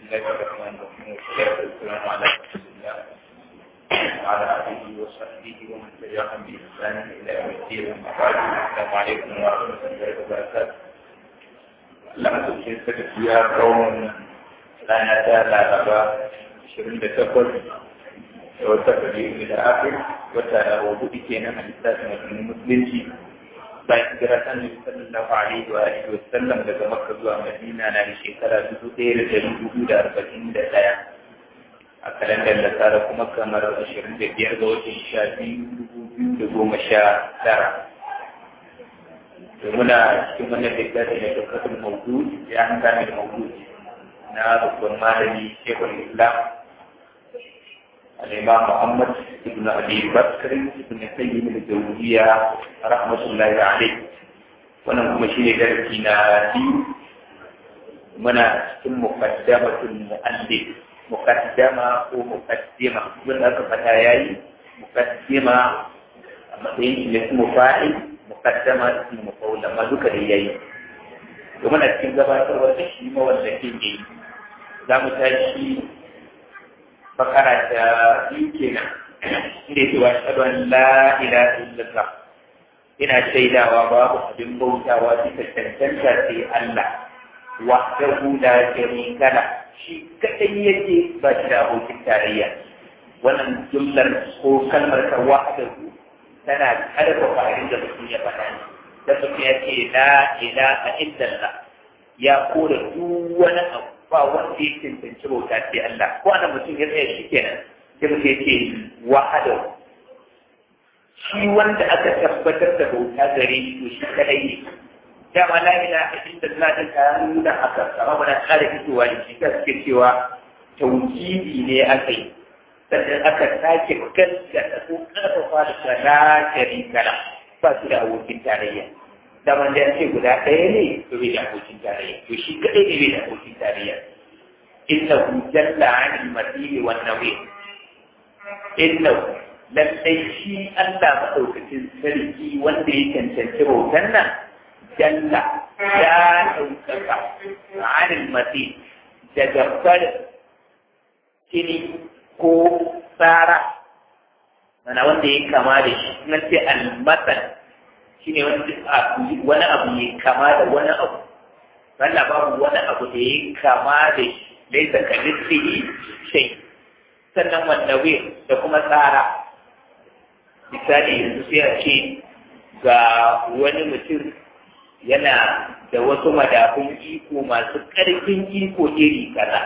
الله الرحمن الرحيم والصلاة والسلام على رسول الله وعلى آله وصحبه ومن تبعهم بإحسان إلى يوم الدين أما بعد السلام عليكم ورحمة الله وبركاته لما تكون سكتيا قوم لا نزال على شرين بتقل وتقل إلى آخر وتعالى وضوء كينا من الإسلام المسلمين bayan hijira ta Annabi sallallahu alaihi wa alihi wa sallam daga Makka zuwa Madina na da shekara dubu ɗaya da ɗari hudu da arba'in da ɗaya a kalandar da tsara kuma kamar ashirin da biyar ga watan sha biyu dubu biyu da goma sha tara. Da muna cikin wannan littafi na tabbatar maudu ya an gane maudu na babban malami Shekul Islam الإمام محمد بن أبي بكر بن سيد الجوزية رحمة الله عليه wannan kuma shine darasi na biyu muna cikin muqaddamatul muallif muqaddama ko muqaddima mun aka fata yayi muqaddima a matsayin shi ne kuma fa'il muqaddama ismu maf'ul amma duka da yayi to muna cikin gabatarwa da shi ma wanda ke yi za mu tashi bakara ta biyu kenan inda yake wa shaɗu an la ilaha illallah ina shaidawa babu abin bautawa bisa cancanta sai Allah wahdahu la sharika la shi kadai yake ba shi da abokin tarayya wannan jumlar ko kalmar ta wahdahu tana karfafa abin da mutum ya faɗa da mutum ya ce la ilaha illallah ya kore duk wani abu ba wanda ya cancanci bauta sai Allah ko ana mutum ya tsaya shi kenan sai mutum ya ce wahada shi wanda aka tabbatar da bauta gare shi to shi kadai ne dama la ilaha illallah din ka nuna haka amma ba na kare fitowa da shi ka suke cewa tauhidi ne aka yi sannan aka sake gaskata ko karfafa da la sharika la ba su da abokin tarayya daman da ce guda ɗaya ne to bai da abokin tarayya to shi kaɗai ne bai da abokin tarayya innahu jalla anil masiri wan nawi innahu lallai shi Allah madaukakin sarki wanda ya cancanci bautan nan jalla ya ɗaukaka anil masiri daga farin kini ko tsara mana wanda ya kama da shi nan sai al-masal shine wani abu ya kama da wani abu Allah babu wani abu da ya kama da shi laisa ka lissihi shai sannan wanda da kuma tsara misali yanzu sai a ce ga wani mutum yana da wasu madafun iko masu ƙarfin iko iri kaza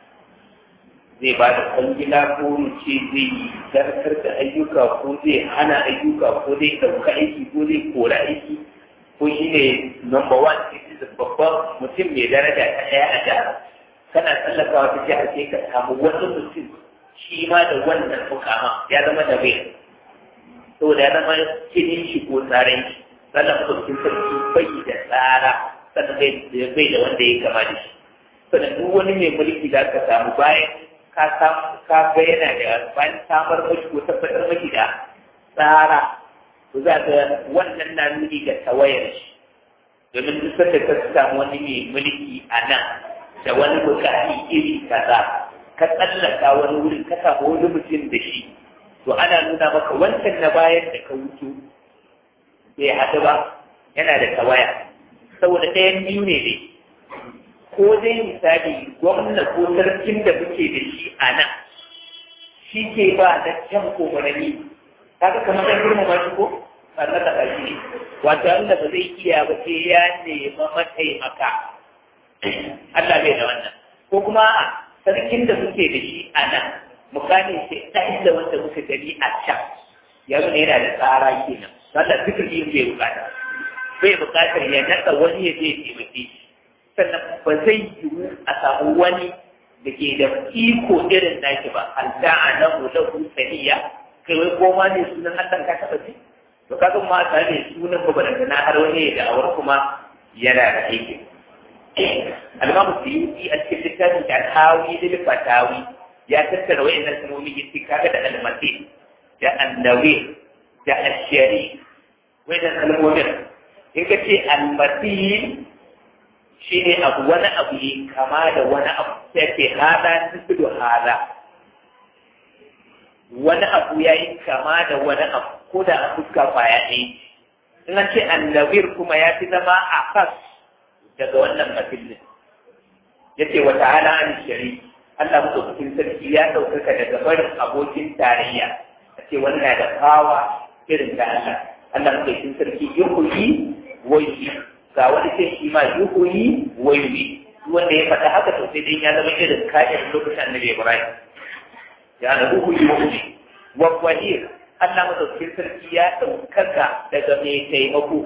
zai ba da kwangila ko ce zai zartar da ayyuka ko zai hana ayyuka ko zai ɗauka aiki ko zai kora aiki ko shi ne number one citizen babban mutum mai daraja ta ɗaya a da kana tsallakawa ta jihar sai ka samu wani mutum shi ma da wannan mukama ya zama da bai saboda ya zama kinin shi ko tsarin shi sannan mutum sarki bai da tsara sannan bai da wanda ya kama da shi sannan duk wani mai mulki da ka samu bayan ka ka ga yana da bayan samar maki ko tabbatar maki da tsara to za ka wannan na nuni ga tawayar shi domin duk sanda ka samu wani mai mulki a nan da wani bukati iri kaza ka tsallaka wani wurin ka samu wani mutum da shi to ana nuna maka wancan na bayan da ka wuce bai haɗu ba yana da tawaya saboda ɗayan biyu ne dai ko dai misali gwamna ko sarkin da muke da shi a nan shi ke ba da can komarani kaga kamar ɗan girmama shi ko sannan da ƙashi ne wato Allah ba zai iya ba sai ya nema mataimaka Allah bai da wannan ko kuma a sarkin da muke da shi a nan mukami sai ɗan da wanda muka gani a can ya nuna yana da tsara kenan Allah zikiri bai bukata bai bukatar ya naɗa wani ya je taimake shi sannan ba zai yiwu a samu wani da ke da iko irin naki ba halda a nan lahu saniya kai wai koma ne sunan Allah ka taɓa ji to kaga ma ta ne sunan ba da na har wani da awar kuma yana da aiki al-Imam Suyuti a cikin littafin da Tawi da Fatawi ya tattara wayannan kalmomi yace kaga da al-Masih da annawi da ashari wayannan kalmomin in ka ce al-Masih shi ne abu wani abu ne kama da wani abu sai ke hada nufido hada wani abu ya yi kama da wani abu ko da a fuska kwaya ɗaya in an ce annabir kuma ya fi zama a kas daga wannan mafilin ya ce wa ta'ala an shari Allah mutum sarki ya ɗaukaka daga barin abokin tarayya a ce wannan da kawa irin da Allah Allah mutum sarki yuhuyi wa yuhi ga wani sai shi ma yuhuyi wa yuhi wanda ya faɗa haka to sai dai ya zama irin kayan lokacin annabi Ibrahim ya na yuhuyi wa yuhi wa wahir Allah mutum sarki ya ɗaukaka daga mai taimako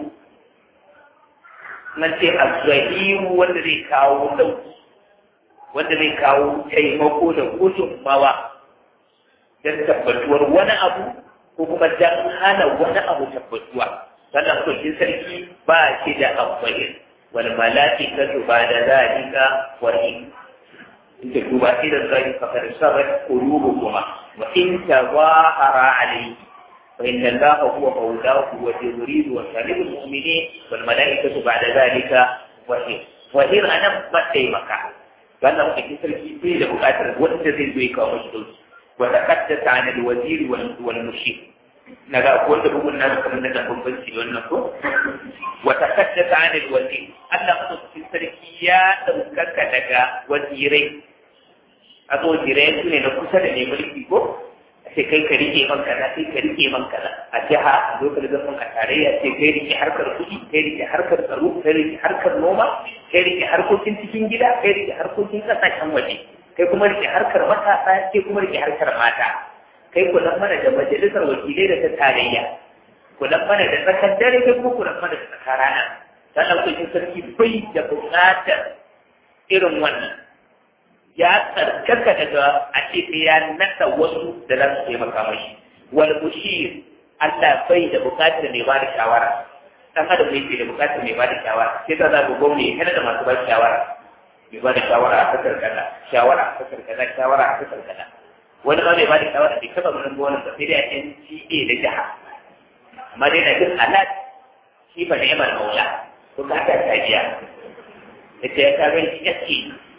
nan ce azzahiru wanda zai kawo ɗauki wanda zai kawo taimako da gudunmawa don tabbatuwar wani abu ko kuma don hana wani abu tabbatuwa sannan kulkin sarki ba shi da amfani wal mala'ikatu ba da zalika wa in inda duba idan zai fakar sabat qulubukuma wa in tawahara alayhi fa inna allaha huwa mawlahu wa jibril wa salihul mu'minin wal mala'ikatu ba'da zalika wa in wa in anan ba taimaka wannan mutum sarki bai da buƙatar wanda zai zo ya kawo mashi dauki wa taqaddasa an al-wazir wal mushir naga ko wanda bugun na kamar da bambanci wannan ko wa taqaddasa an al-wazir Allah mutum sarki ya daukaka daga wazirai a zo wazirai su ne na kusa da ne mulki ko sai kai ka rike man kaza sai ka rike man kaza a jiha a lokacin zaman a tarayya sai kai rike harkar kuɗi kai rike harkar tsaro kai rike harkar noma kai rike harkokin cikin gida kai rike harkokin ƙasashen waje kai kuma rike harkar matasa kai kuma rike harkar mata kai kula mana da majalisar wakilai da ta tarayya kula mana da tsakar dare kai kuma kula mana da tsakar rana sannan kuɗin sarki bai da buƙatar irin wannan ya tsarkaka daga a ce ya nasa wasu da za su taimaka mashi wal bushir Allah bai da bukatar mai ba da shawara dan adam ne ke da bukatar mai ba da shawara sai ta zaɓi gwamnati kana da masu ba da shawara mai ba da shawara a kasar kaza shawara a kasar kaza shawara a kasar kaza wani ma mai ba da shawara bai taɓa ganin gonar ba sai dai a NTA da jiha amma dai na jin alat shi ba ni'imar maula ko ka ta tajiya ita ya ta gani SK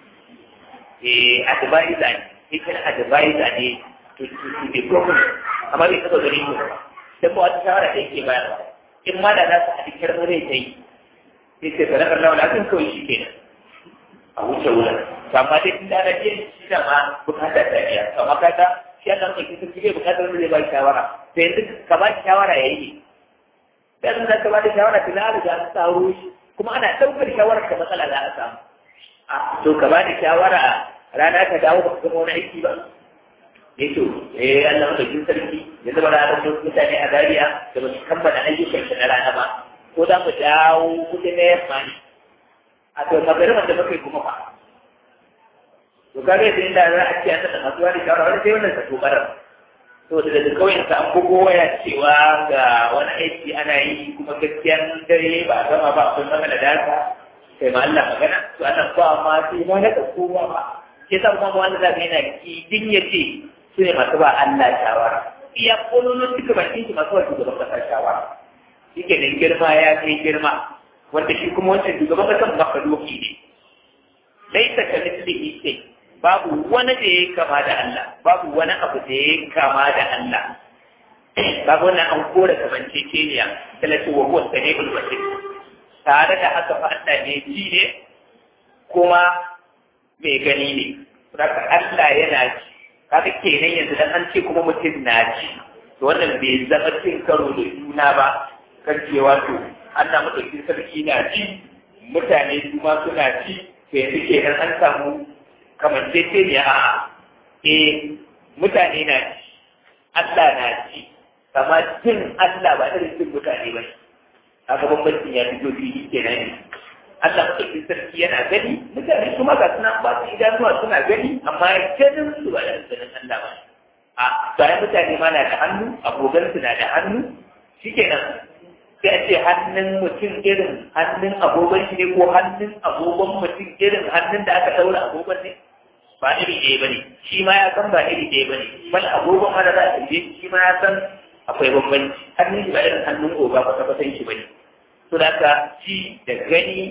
advisor ne hikin advisor ne to to to the problem amma bai taba gani ko ba dan ba wata shawara da yake bayarwa in ma da za su haɗi kirmar rai ta yi sai ce sadakar lawa lafin kawai shi ke a wuce wulan to amma dai tun da ana biyan shi da ma bukatar ta biya to amma kaga shi ya kan ɗauki sun bai bukatar wanda zai ba shawara sai yanzu ka ba shawara ya yi dan da ka ba da shawara tun da riga an tsaro shi kuma ana ɗaukar shawarar ka matsala za a samu to ka ba da shawara rana ka dawo ba ka zama wani aiki ba ya ce eh Allah maka jin sarki ya zama da wasu mutane a Zariya da ba su kammala ayyukan shi na rana ba ko za mu dawo kudi na yamma ne a to magariban da muka yi kuma ba to kaga yadda inda za a ce an taɓa masu wani shawara wani sai wannan ka tobarar to da daga kawai ka an bugo waya cewa ga wani aiki ana yi kuma gaskiyan dare ba a gama ba akwai magana da haka kai ma Allah magana to ana ba ma sai ma na ka kowa ba ke sa kuma wanda za ka yana kidin ya ce su ne masu ba Allah shawara iya kololon duka bakin shi masu wasu gaban kasa shawara shi ke nan girma ya kai girma wanda shi kuma wancan shugaban kasan makadoki ne laisa ka mislihi sai babu wani da ya kama da Allah babu wani abu da ya kama da Allah babu wannan an kora kamanceceniya talatu wa huwa sami'ul basir tare da haka fa Allah ne ji ne kuma mai gani ne saka Allah yana ji kaga kenan yanzu dan an ce kuma mutum na ji to wannan bai zama cin karo da juna ba kan cewa to Allah madaukakin sarki na ji mutane su ma suna ji to yanzu kenan an samu kamanceceniya a'a eh mutane na ji Allah na ji amma jin Allah ba irin jin mutane ba ne haka bambancin ya fito fili kenan ne Allah madaukakin sarki yana gani mutane su ma ga suna ba su idanuwa suna gani amma ganin su ba da ganin Allah ba a bayan mutane ma na da hannu abokan su na da hannu shikenan sai a ce hannun mutum irin hannun agogon shi ne ko hannun agogon mutum irin hannun da aka daura agogon ne ba iri ɗaya ba ne shi ma ya san ba iri ɗaya ba ne bal agogon ma da za a tambaye shi ma ya san akwai bambanci hannun shi ba irin hannun oga kwata kwatan shi ba ne to da ka ci da gani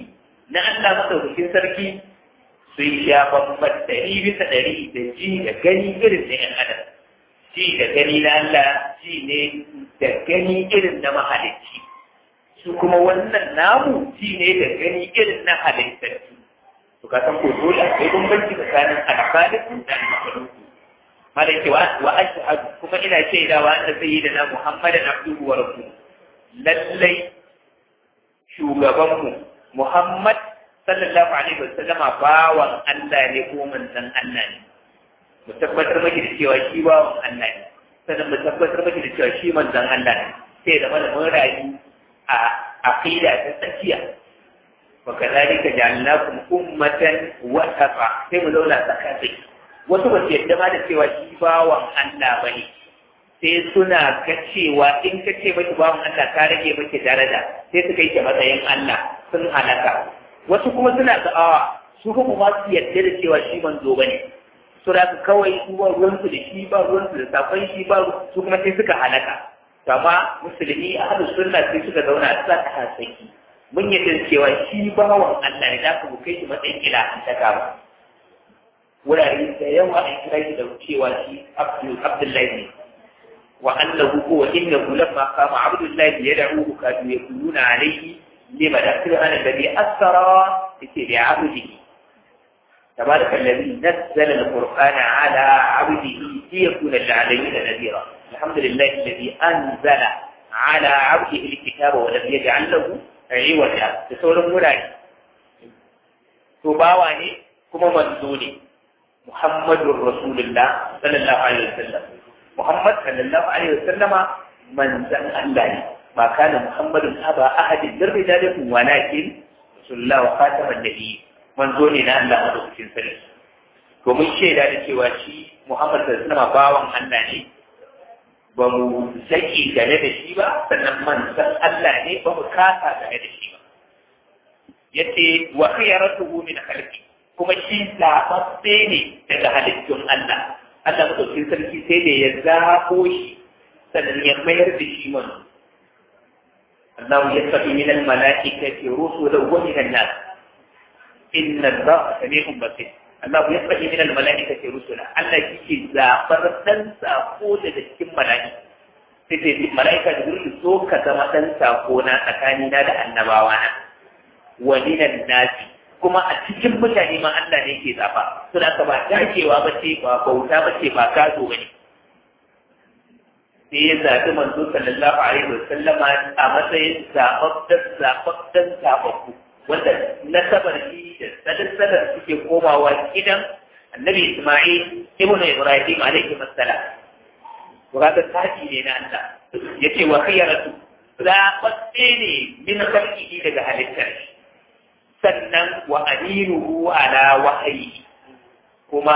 na Allah madaukakin sarki sun sha bambam ɗari bisa ɗari da ji da gani irin na ‘yan adam ji da gani na Allah ji ne da gani irin na mahalicci su kuma wannan namu ji ne da gani irin na halittattu to ka san ko dole akwai bambanci tsakanin alkhaliqu da al-makhluq malai ce wa ashhadu kuma ina shaidawa anna sayyidina muhammadan abduhu wa rasuluhu lallai shugabanmu muhammad sallallahu alaihi wasallama bawan Allah ne ko manzon Allah ne mu tabbatar maki da cewa shi bawan Allah ne sannan mu tabbatar maki da cewa shi manzon Allah ne sai da mana mun rayu a aqida ta tsakiya wa kadhalika ja'alnakum ummatan wasata sai mu zauna tsakatsaki wasu ba su yadda ma da cewa shi bawan Allah bane sai suna ga cewa in ka ce maki bawan Allah ka rage maki daraja sai suka yi matsayin Allah sun halaka wasu kuma suna da'awa su kuma ba su yarda da cewa shi manzo bane su da kawai su ba ruwansu da shi ba ruwansu da safan shi ba su kuma sai suka halaka amma musulmi ahlus sunna sai suka zauna a tsaka hasaki mun yarda cewa shi bawan Allah ne da ku kai shi matsayin ila an taka ba wurare da yawa an kira shi da cewa shi Abdullahi ne wa annahu huwa innahu lamma qama Abdullahi yad'uhu kadu yakununa alayhi لما سبحان الذي أثر بعبده تبارك الذي نزل القرآن على عبده ليكون للعالمين نذيرا الحمد لله الذي أنزل على عبده الكتاب ولم يجعل له عوجا بسول مراي تباواني كما منزولي محمد رسول الله صلى الله عليه وسلم محمد صلى الله عليه وسلم من زن الله ما كان محمد أبا أحد من رجالكم ولكن رسول الله وخاتم النبي من زوننا الله مدوكين سنة ومن شيء da cewa shi Muhammad sallallahu alaihi bawan Allah ne ba mu zaki game da shi ba sannan manzon Allah ne ba mu kasa game da shi ba yace wa khiyaratuhu min khalqi kuma shi zaɓaɓɓe ne daga halittun Allah Allah madaukakin sarki sai da ya zaɓo shi sannan ya mayar da shi manzo الله يتقي من الملائكة رسلا ومن الناس إن الله سميع بصير الله يتقي من الملائكة رسلا الله يكي زافر تنسى قول لكم ملائكة sai malaika da zuri so ka zama ɗan sako na tsakanina da annabawana wa minan nasi kuma a cikin mutane ma Allah ne ke zafa suna ka ba dacewa ba ce ba bauta ba ce ba gado ba ne sai ya zaɓi manzo sallallahu alaihi wa sallama a matsayin zaɓaɓɓen zaɓaɓɓen zaɓaɓɓu wanda nasabar shi da sadar suke komawa gidan annabi Isma'il ibnu Ibrahim alaihi assalam wanda tafi ne na Allah yace wa khiyaratu zaɓaɓɓe ne min khalqihi daga halittar sannan wa aminuhu ala wahayi kuma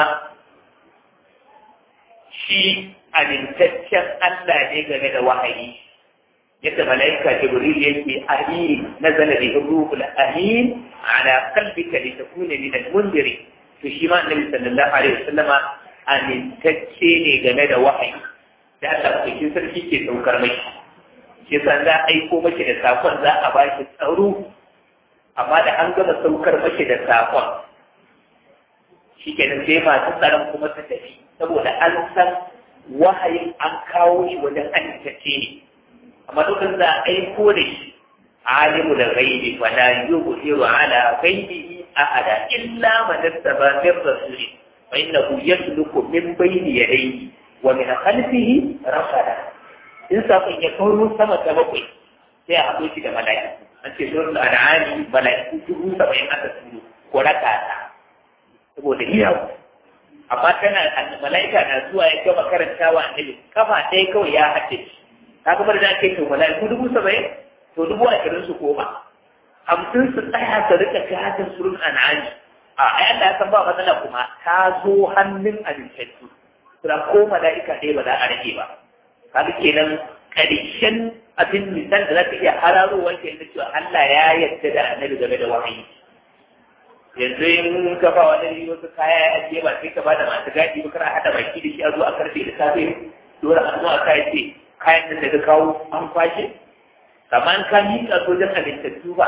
shi amintaccen Allah ne game da wahayi yadda malaika jibril yake amin nazala bihi ruhul amin ala qalbika litakuna min al-mundiri to shi ma annabi sallallahu alaihi wasallam amintacce ne game da wahayi da Allah cikin sarki ke saukar mai shi san za a aiko maki da sakon za a baki tsaro amma da an gama saukar maki da sakon shi kenan sai masu tsaron kuma su tafi saboda an san wahayin an kawo shi wajen amintacce ne amma dukkan za a aiko da shi alimu da gaibi wa la yubhiru ala ghaibihi ahada illa man ittaba min rasulih fa innahu yasluku min bayni yadayhi wa min khalfihi rasada in sakon ya kawo sama ta bakwai sai a haɗo shi da mala'iku an ce suratul an'am mala'iku dubu saba'in aka turo ko rakata saboda iyawu amma tana mala'ika na zuwa ya gama karantawa annabi kafa ɗaya kawai ya haɗe shi ka ga da ake to mala'iku dubu saba'in to dubu ashirin su koma hamsin su tsaya su rika gadin surun an'ami a ai Allah ya san ba matsala kuma ta zo hannun amintattu sura ko mala'ika ɗaya ba za a rage ba kaga kenan ƙarshen abin misal da za ka iya hararowa ke da cewa Allah ya yarda da annabi game da wahayi yanzu in ka ba wani wasu kaya ya ajiye ba sai ka ba da masu gadi ba kana hada baki da shi a zo a karfe da safe dole a zo a kai ce kayan nan da ka kawo an kwashe kamar ka miƙa sojan halittattu ba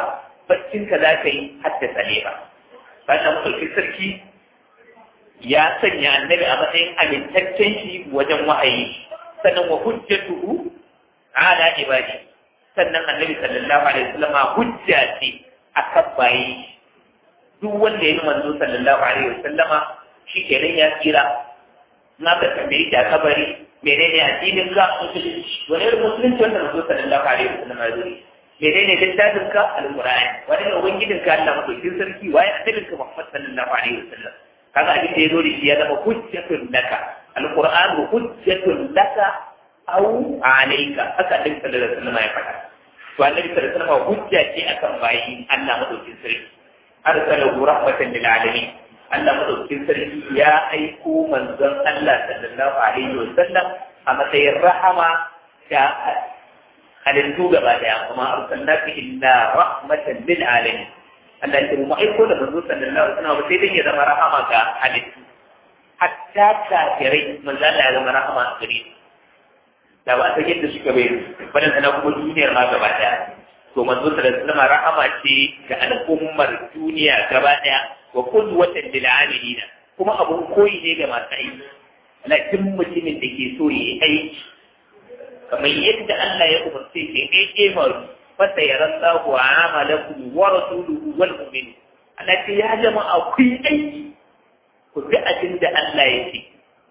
baccin ka za ka yi haddasa ne ba sannan mutum sarki ya sanya annabi a matsayin amintaccen shi wajen wa'ayi sannan wa hujjatuhu ala ibadi sannan annabi sallallahu alaihi wasallam hujja ce akan bayi duk wanda ya yi manzo sallallahu alaihi wasallam shi kenan ya tsira na ka tambayi da kabari menene addinin ka musulunci wani irin musulunci wanda manzo sallallahu alaihi wasallam ya zo menene littafin ka alqur'ani wani ne ubangijin ka Allah madaukin sarki waye annabin ka Muhammad sallallahu alaihi wasallam kaga abin da ya zo da shi ya zama hujjatun laka alqur'an hujjatun laka aw alayka haka annabi sallallahu alaihi wasallam ya faɗa to annabi sallallahu alaihi wasallam hujja ce akan bayi Allah madaukin sarki arsalahu rahmatan lil alamin Allah madaukin sarki ya aiko manzon Allah sallallahu alaihi wasallam a matsayin rahama da halittu gaba daya kuma arsalnaka illa rahmatan lil alamin Allah ya mu aiko da manzo sallallahu alaihi wasallam sai dai ya zama rahama ga halittu hatta kafirai manzo Allah ya zama rahama a gare su da ba ta yadda suka bai bane sana kuma duniyar ma gaba daya to manzo sallallahu alaihi wasallam rahama ce ga al'ummar duniya gaba daya wa qudwatan lil amilina kuma abun koyi ne ga masu aiki lakin mutumin da ke so yi aiki kamar yadda Allah ya umarce shi ɗaya ƙemaru fasa ya rasa wa amalakum wa rasuluhu wal mu'min Allah ce ya jama akwai aiki ku bi abin da Allah ya ce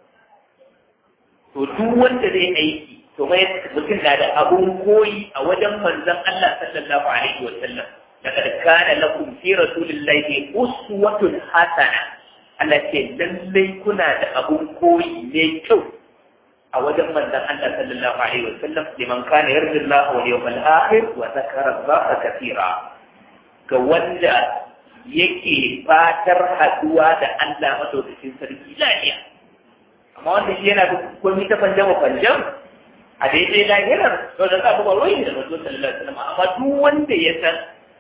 to duk wanda zai aiki to mai mutum na da abun koyi a wajen manzon Allah sallallahu alaihi wa sallam laqad kana lakum fi rasulillahi uswatun hasana Allah ce lallai kuna da abun koyi mai kyau a wajen manzon Allah sallallahu alaihi wa sallam liman kana yarju Allah wal yawmal akhir wa zakara Allah kathira ga wanda yake fatar haduwa da Allah madaukakin sarki lafiya amma wanda shi yana da komai ta fanjama fanjam a daidai lahirar to da za ba ruwa da manzo sallallahu alaihi wasallam amma duk wanda ya san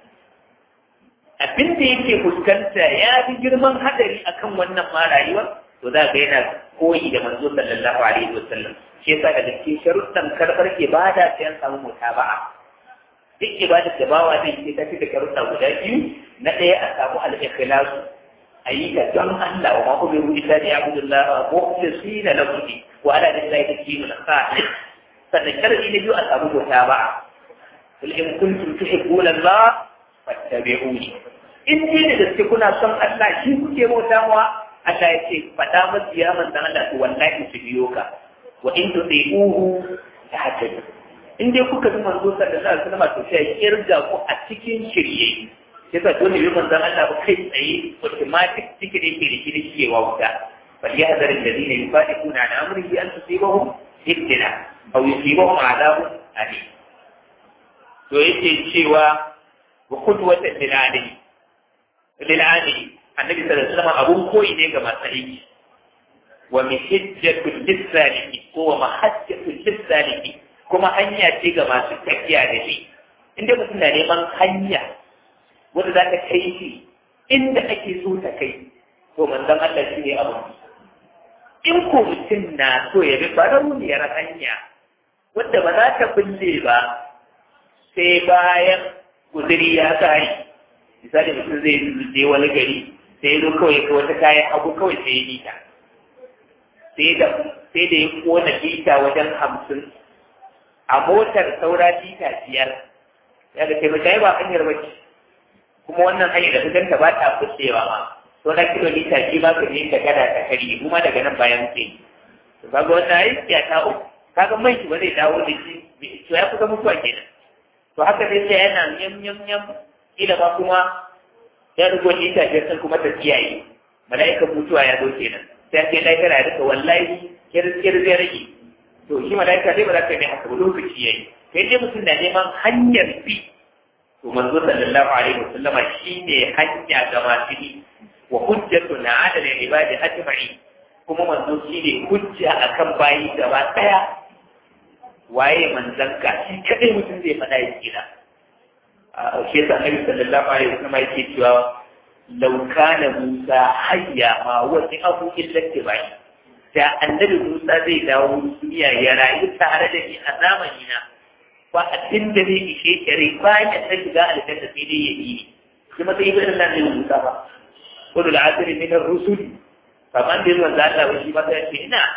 abin da yake fuskanta ya fi girman hadari akan wannan ma rayuwar to za ga yana koyi da manzo sallallahu alaihi wasallam shi yasa daga cikin sharuɗan karɓar ibada sai an samu mutaba'a duk ibada da bawa zai ce ta fi da sharuɗa guda biyu na ɗaya a samu al-ikhlas a yi ta don Allah wa ma umiru illa li ya'budullaha mukhlisina lahu wa ala lillahi dinul khalis sannan sharadi na biyu a samu mutaba'a kul in kuntum tuhibbuna Allah fattabi'uni in dai da gaske kuna son Allah shi kuke bautawa Allah ya ce faɗa masu ya manzan Allah to wallahi su biyo ka wa in to dai uhu ta hajjaju in dai kuka bi manzo sallallahu alaihi wasallam to sai kirga ku a cikin shirye sai ka dole bi manzan Allah ba kai tsaye automatic cikin da yake da shi shi ya wuta bal yahzar alladhina yufadiquna an amrihi an tusibahum fitna aw yusibahum adabun alim to yake cewa wa qudwatan lil alim lil alim annabi sallallahu alaihi wasallam abun koyi ne ga masu aiki wa mihajjatul lisaliki ko wa mahajjatul lisaliki kuma hanya ce ga masu tafiya da shi inda mutum na neman hanya wanda za ta kai shi inda ake so ta kai to manzon Allah shi ne abu in ko mutum na so ya bi barauniyar hanya wanda ba za ta bulle ba sai bayan guzuri ya kare misali mutum zai je wani gari sai ya zo kawai ka wata kayan abu kawai sai ya nita sai da sai da ya kona lita wajen hamsin a motar saura lita biyar ya ga taimaka yi ba hanyar bace kuma wannan hanyar da kudanta ba ta fuskewa ma saura kilomita shi ba ka je ka gada ta kari kuma daga nan bayan sai to kaga wannan aiki ya ta uku kaga man shi ba zai dawo da shi to ya kusa mutuwa kenan to haka dai sai yana yam yam yam kila ba kuma ya rubo lita biyar sun kuma ta kiyaye mala'ikan mutuwa ya zo kenan sai sai lafiya ya rika wallahi kirkir zai rage to shi mala'ika dai ba za ka yi haka ba lokaci yayi sai dai mutum na neman hanyar bi to manzo sallallahu alaihi wasallama shine hanya ga masu bi wa hujjatu na adala ibadi ajma'i kuma manzo shine hujja akan bayi gaba daya waye manzon ka shi kadai mutum zai faɗa ya kira shi yasa annabi sallallahu alaihi wasallama yake cewa law kana musa hayya ma wasi abu illa tibai da annabi musa zai dawo duniya ya rayu tare da ni a zamani na ba abin da zai ishe shari bayan ya san shiga aljanna sai dai ya yi kuma sai ibn Allah ne Musa ba kullu al-asri min ar-rusul kaman da manzo Allah ba shi ba sai ce ina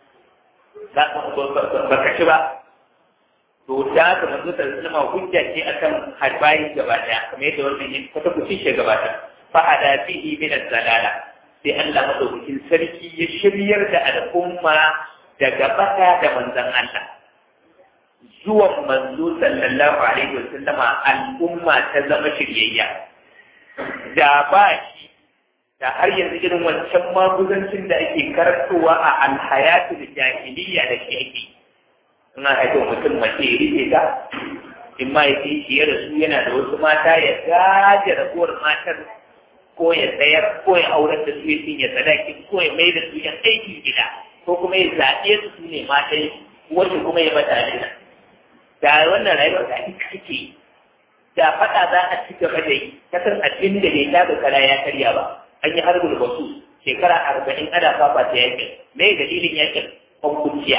ba ka ci ba to ta ka manzo ta zama hujja ce akan harbayi gaba daya kamar yadda wannan yin kwata kucin shi gaba daya fa hada fihi min az-zalala sai Allah madaukakin sarki ya shiryar da al'umma daga bata da manzon Allah zuwan manzo sallallahu alaihi wasallama al'umma ta zama shiryayya da ba shi da har yanzu irin wancan maguzancin da ake karantowa a alhayatu da jahiliya da ke ake ina haifar mutum mace ya rike ta in ma ya shi ya rasu yana da wasu mata ya gaje ragowar matar ko ya tsayar ko ya aurar da su ya cinye sadaki ko ya mai da su yan aikin gida ko kuma ya zaɓe su su ne matan wacce kuma ya bata da da wannan rayuwar da ake kake da faɗa za a ci gaba da yi ta san abin da bai taga kara ya karya ba an yi harbul basu shekara arba'in ana fafa ta yakin me dalilin yakin kwankuciya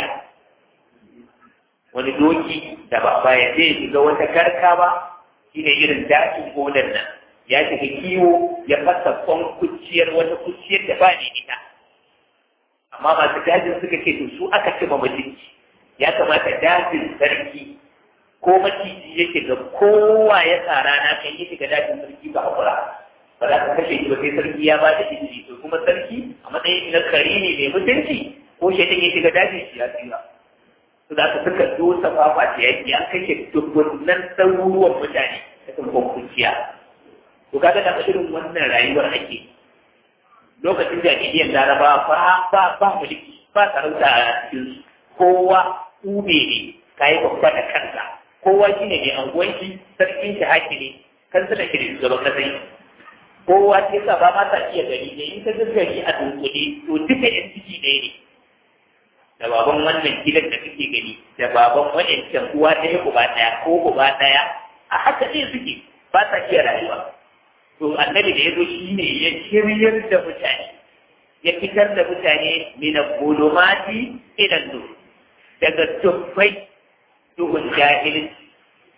wani doki da ba ba ya zai shiga wata karka ba shine irin dakin gonan nan ya shiga kiwo ya fasa kwankuciyar wata kuciyar da ba ne ita amma masu dajin suka ce to su aka ci ma mutunci ya kamata dajin sarki ko maciji yake ga kowa ya tsara na kan yi shiga dajin sarki ba hakura ba za ka kashe shi ba sai sarki ya ba da izini to kuma sarki a matsayin na kari ne mai mutunci ko shi ya shiga dajin shi ya tsira su za ka suka dosa fafa ta yaki an kashe dubbunan ɗaruruwan mutane ta kan kwankwanciya to kaga da irin wannan rayuwar ake lokacin jahiliyyar laraba ba ba ba mulki ba sarauta a cikin kowa ube ne kayi babba da kanka kowa shi ne mai anguwanci sarkin shi haki ne kan suna shi da shugaban kasai kowa ce sa ba ma ta iya gari ne in ka ga gari a dunkule to duka yan ciki ɗaya ne da baban wannan gidan da kake gani da baban wancan uwa ɗaya uba ɗaya ko uba ɗaya a haka ne suke ba sa iya rayuwa to annabi da ya zo shi ne ya shiryar da mutane ya fitar da mutane mina bulumati ila nur daga tufai duhun jahilci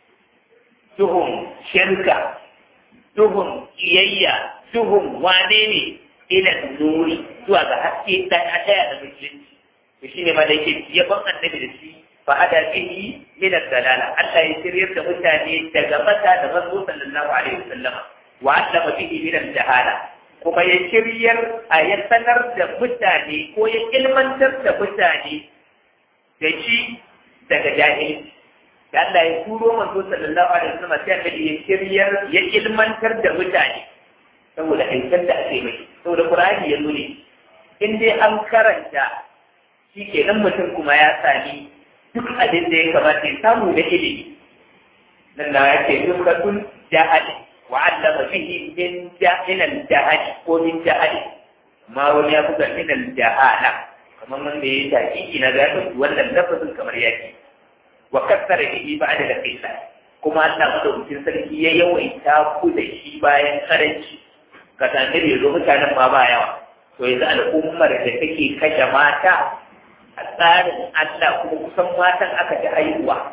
duhun shirka duhun iyayya duhun wane ne ila nuri zuwa ga haske dan a daya da musulunci to shine ma da yake yaban annabi da shi fa hada bihi min ad-dalala Allah ya shiryar da mutane daga mata da manzo sallallahu alaihi wasallam wa allama bihi min al-jahala kuma ya shiryar a ya sanar da mutane ko ya ilmantar da mutane da shi daga jahilci da Allah ya turo manzo sallallahu alaihi wasallam sai annabi ya shiryar ya ilmantar da mutane saboda aikin da ake mai saboda Qur'ani ya nune in dai an karanta shi kenan mutum kuma ya sami duk abin da ya kamata ya samu da ilimi nan da yake dukkan jahali وعلم فيه من من الجهل ومن جهل ما ولي يبقى من الجهالة كما من يتاكي إلى ذلك ولا اللفظ كما يأتي وكثر به بعد القصة كما أن أخذ من سلكي يوم تاكو دشي باين خرج كتانير يزوم كان ما بايا وإذا الأمة التي kashe mata a tsarin Allah kuma kusan matan aka ji haihuwa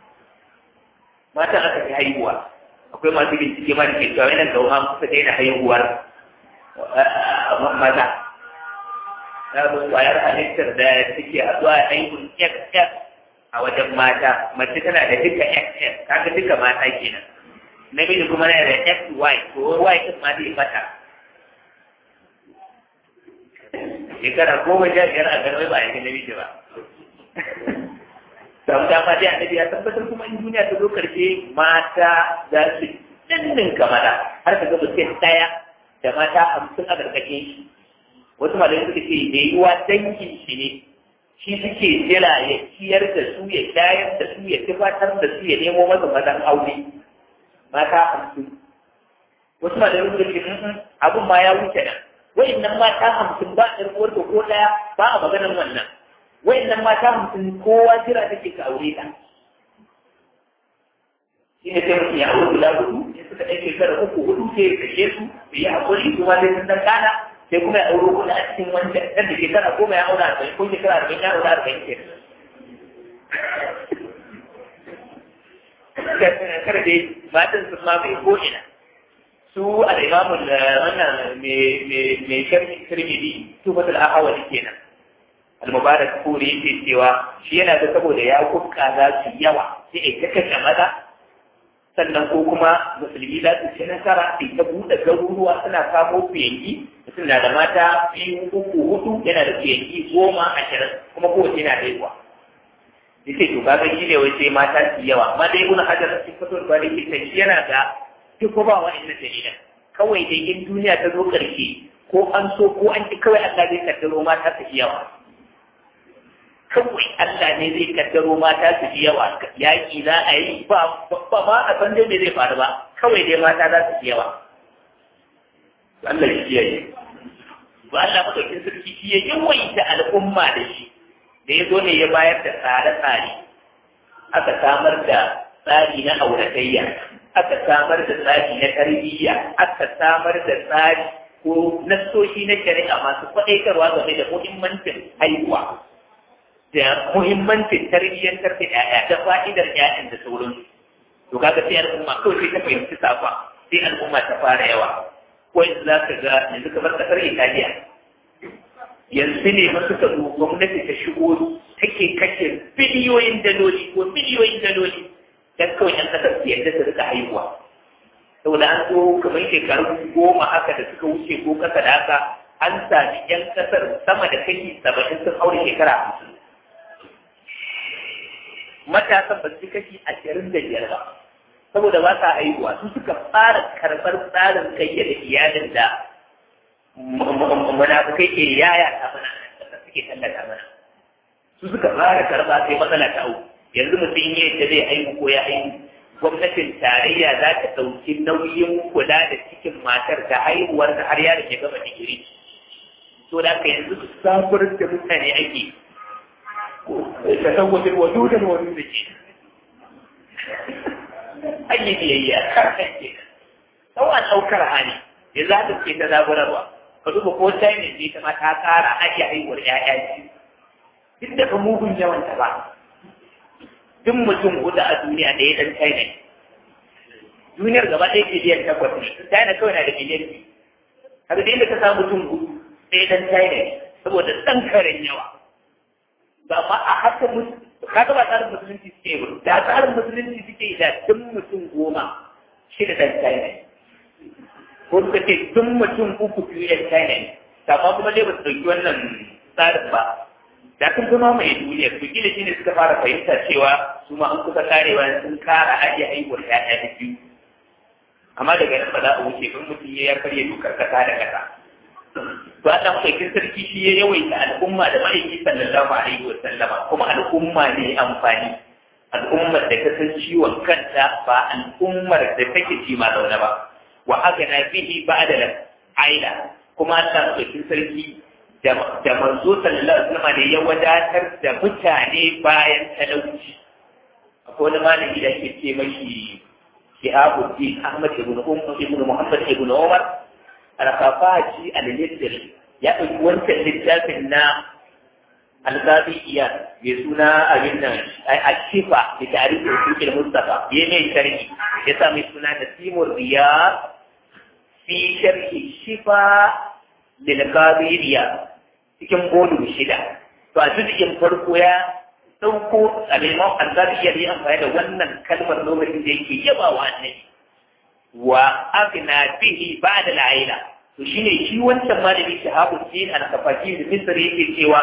matan aka ji haihuwa akwai masu bincike ma da ke cewa yana da an kusa daina haihuwar maza na zo kwayar halittar da suke haɗuwa a haihun XS a wajen mata mace tana da duka XS kaga duka mata kenan namiji kuma yana da XY to Y din ma zai fata shekara goma sha biyar a garbai ba a yi namiji ba sau da ma dai annabi ya tabbatar kuma in duniya ta zo karshe mata za su dinnin kamara har ka ga mutum daya da mata hamsin a karkashin shi wasu malamai suka ce da yiwuwa dangin shi ne shi suke jira ya ciyar da su ya shayar da su ya tufatar da su ya nemo masa mazan aure mata hamsin wasu malamai suka ce abin ma ya wuce nan wa'annan mata hamsin ba ɗan uwarka ko ɗaya ba a maganar wannan wayannan mata mutum kowa jira take ka aure ta shi ne sai mutum ya aure guda hudu ya suka ɗan shekara uku hudu sai ya kashe su da ya haƙuri su ma sai sun dan kana sai kuma ya aure kuɗa a cikin wancan ɗan da shekara goma ya aure arba'in ko shekara arba'in ya aure arba'in ke kada dai matan sun ma mai ko'ina su al'imamun wannan mai sharhi tirmidhi tufatul ahawali kenan al-mubarak kuri yake cewa shi yana da saboda ya kuka za su yawa sai a ta kashe maza sannan ko kuma musulmi za su ci nasara sai ta buɗe garuruwa suna kamo fiyanki mutum na da mata biyu uku hudu yana da fiyanki goma ashirin kuma kowace na haihuwa yace to kaga shi ne wai sai mata su yawa amma dai ibnu hajar cikin fatul bari ke shi yana da duk ba wa'annan dalilan kawai dai in duniya ta zo karshe ko an so ko an ki kawai Allah zai kaddaro mata su yawa kawai Allah ne zai kaddaro mata su ji yawa yaƙi za a yi ba ba ma a san dai me zai faru ba kawai dai mata za su ji yawa Allah ya kiyaye ba Allah madaukin sarki shi ya yawaita al'umma da shi da ya zo ne ya bayar da tsare-tsare aka samar da tsari na auratayya aka samar da tsari na tarbiyya aka samar da tsari ko nassoshi na shari'a masu kwaɗaitarwa game da muhimmancin haihuwa da muhimmancin tarbiyyantar da ƴaƴa da fa'idar ƴaƴan da sauransu to kaga sai al'umma kawai sai ta fahimci safa sai al'umma ta fara yawa ko yanzu za ka ga yanzu kamar ƙasar Italiya yanzu ne ma suka zo gwamnati ta shigo take kashe biliyoyin daloli ko biliyoyin daloli dan kawai ƴan ƙasar su yadda su rika haihuwa saboda an zo kamar shekaru goma haka da suka wuce ko kasa da haka an sami ƴan ƙasar sama da kashi saba'in sun aure shekara hamsin matasan ba su kashi ashirin da biyar ba saboda ba sa haihuwa su suka fara karɓar tsarin kayyade iyalin da munafukai ke yaya ta mana da suke tallata mana su suka fara karɓa sai matsala ta au yanzu mutum ya yadda zai haihu ko ya haihu gwamnatin tarayya za ta ɗauki nauyin kula da cikin matar da haihuwar da har yaron ya gama digiri to da ka yanzu sabuwar da mutane ake تزوج الودود الودود أي بيئة سواء أو كرهاني إذا هذا في تدابر الله فدوب ko sai ne zai ma ta tsara ake haihuwar ƴaƴa ce duk da ka mugun yawan ta ba duk mutum huɗu a duniya da ya dan China duniyar gaba ɗaya biliyan takwas ne China kawai na da biliyan biyu haka da inda ka samu mutum huɗu ɗaya dan China saboda ɗan karen yawa ba ma a haka kaga ba tsarin musulunci suke ba da tsarin musulunci suke da tun mutum goma shi da ɗan China ko suka ce tun mutum uku biyu ɗan China ne amma kuma dai ba su ɗauki wannan tsarin ba da sun zama mai duniya to gina shi ne suka fara fahimta cewa su ma an kusa karewa sun kara ajiye haihuwar ƴaƴa da biyu amma daga nan ba za a wuce kan mutum ya karya dokar kasa da kasa to Allah madaukin sarki shi ya yawaita al'umma da ma'aiki sallallahu alaihi wa sallama kuma al'umma ne amfani al'ummar da ta san ciwon kanta ba al'ummar da take ci ma zaune ba wa agana bihi ba'da aila kuma Allah madaukin sarki da manzo sallallahu alaihi wa ne ya wadatar da mutane bayan talauci akwai wani malami da ke ce mashi Shihabuddin Ahmad ibn Umar ibn Muhammad ibn Umar alkafaji al-littari ya ɗauki wancan littafin na alzabiya mai suna abin nan a shifa da tarihin sukin mustafa ya mai sharhi ya sa mai suna da simon riya fi sharhi shifa lilkabiriya cikin bolu shida to a cikin farko ya ɗauko aliman alzabiya ya amfani da wannan kalmar lokacin da yake yaba wa annabi wa afina bihi ba'da al'aila to shine shi wancan malami shahabu din al-kafaki da misr yake cewa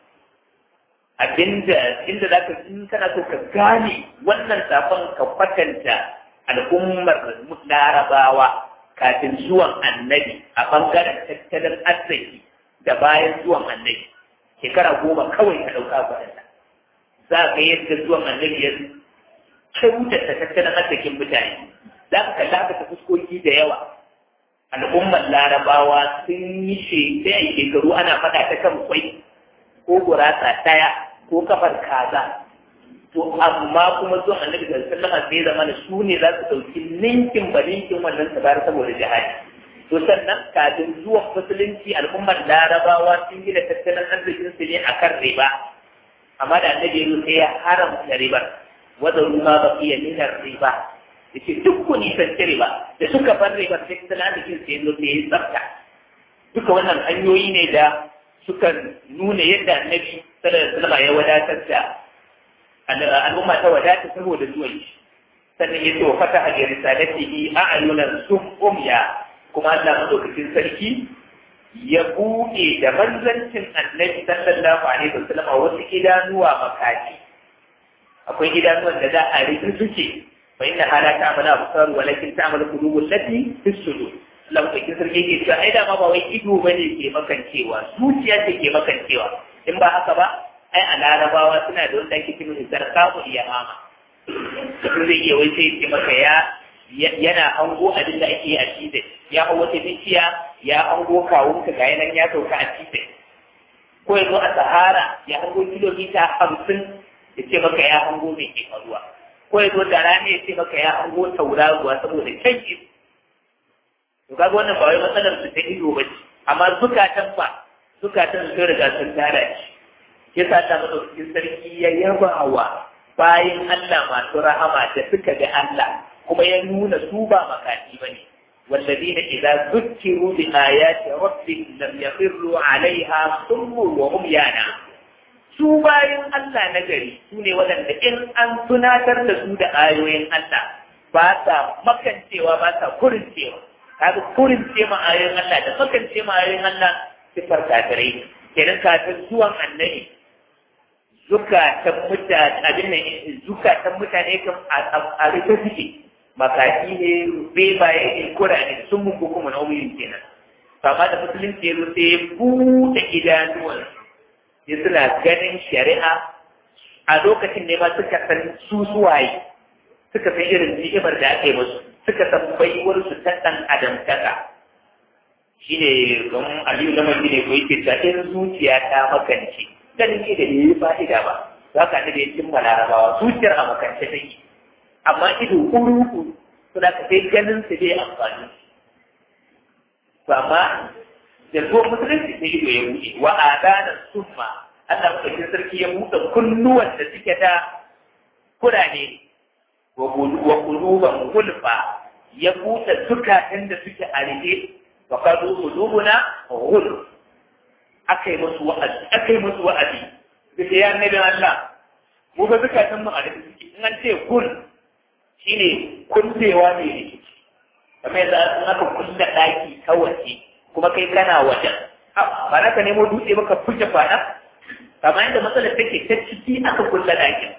abinda inda zaka in kana so ka gane wannan safan ka kwatanta al'ummar larabawa kafin zuwan annabi a bangaren tattalin arziki da bayan zuwan annabi shekara goma kawai ka dauka kwadanta za ka yadda zuwan annabi ya kyautata tattalin arzikin mutane za ka kalla ka fuskoki da yawa al'ummar larabawa sun yi shekaru ana faɗa ta kan kwai ko gurasa ɗaya ko kafar kaza to amma kuma zuwan annabi da sallama sai zama da su ne za su ɗauki ninkin ba ninkin wannan sabar saboda jihadi to sannan kafin zuwan musulunci al'ummar larabawa sun gina tattalin arzikin su ne akan riba amma da annabi ya sai ya haramta ribar wadda ruwa ba iya ninar riba da ce duk ku nisanci riba da suka bar riba sai tattalin arzikin sai zo sai ya tsafta duka wannan hanyoyi ne da suka nuna yadda annabi sallallahu alaihi ya wadatar da al'umma ta wadata saboda zuwan shi sannan ya ce wa fata a risalatihi a'yunan sum umya kuma Allah madaukakin sarki ya buɗe da manzancin annabi sallallahu alaihi wasallam wasu idanuwa makaji akwai idanuwan da za a rufe suke fa inna hala ta'malu absar walakin ta'malu qulubul lati fi sudur lamsakin sarki ke cewa ai dama ba wai ido bane ke makancewa zuciya ce ke makancewa in ba haka ba ai a larabawa suna da wanda ake cikin zarkamu iya mama mutum zai iya wai sai ce maka ya yana hango abin da ake yi a cizai ya hau wata bishiya ya hango kawunka ga yanan ya sauka a cizai ko ya zo a sahara ya hango kilomita hamsin ya ce maka ya hango mai ke faruwa ko ya zo da rana ya ce maka ya hango tauraruwa saboda can to kaga wannan ba wai matsalar su ta ido ba ce amma zukatan ba zukatan sun riga sun tara shi yasa ta madaukakin sarki ya yaba wa bayan Allah masu rahama da suka ga Allah kuma ya nuna su ba makati ba ne والذين إذا ذكروا بآيات ربهم لم يخروا عليها صم وهم يانا su bayan Allah na gari su ne waɗanda in an tunatar da su da ayoyin Allah ba sa makancewa ba sa kurincewa kaga kurince ma ayoyin Allah da makance ma ayoyin Allah sifar kafirai kenan kafin zuwan annabi zukatan mutane abin nan zukatan mutane kan a rufe suke makaki ne bebaye ne kurane sun mun kuma na wuyin kenan kama da musulunci ya zo sai ya buɗe idanuwan ya suna ganin shari'a a lokacin ne ma suka san su suwaye suka san irin ni'imar da aka yi musu suka san baiwar su ta ɗan adamtaka shine don aliyu na mai ne ko yake ta in zuciya ta makance ganin ne da bai yi fa'ida ba za ka da ya cimma larabawa zuciyar a makance take amma ido kuru suna ka sai ganin su bai amfani to amma da zuwa musulunci sai ido ya buɗe wa adana summa Allah madaukakin sarki ya buɗe kunnuwan da suke da kurane wa quluban gulfa ya buɗe zukatan da suke a rike wa kadu qulubuna ghulf akai musu wa'azi akai musu wa'azi da ya annabi Allah mu ga zukatan mu a rike suke in an ce gul shine kullewa mai rikici kamar yadda an aka kulle ɗaki ta waje kuma kai kana wajen ba na ka nemo dutse ba ka fuke fada kamar yadda matsalar take ta ciki aka kulle ɗakin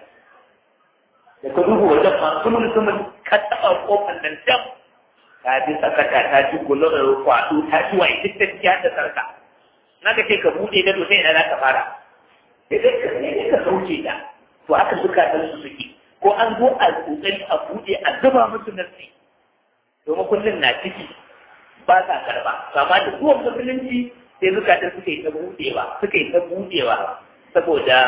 da ka duhu wajen ma kuma mutumin ka taɓa kofar nan dam ta bi sakata ta ci gulo da kwaɗo ta ci wa duk ta ci da sarka na ka ce ka buɗe da dutse na za ka fara sai dai ka ne ka sauke ta to aka zukatan su suke ko an zo a kokari a buɗe a zuba musu nasi domin kullum na ciki ba sa karba kama da zuwan musulunci sai zukatan suka yi ta buɗewa suka yi ta buɗewa saboda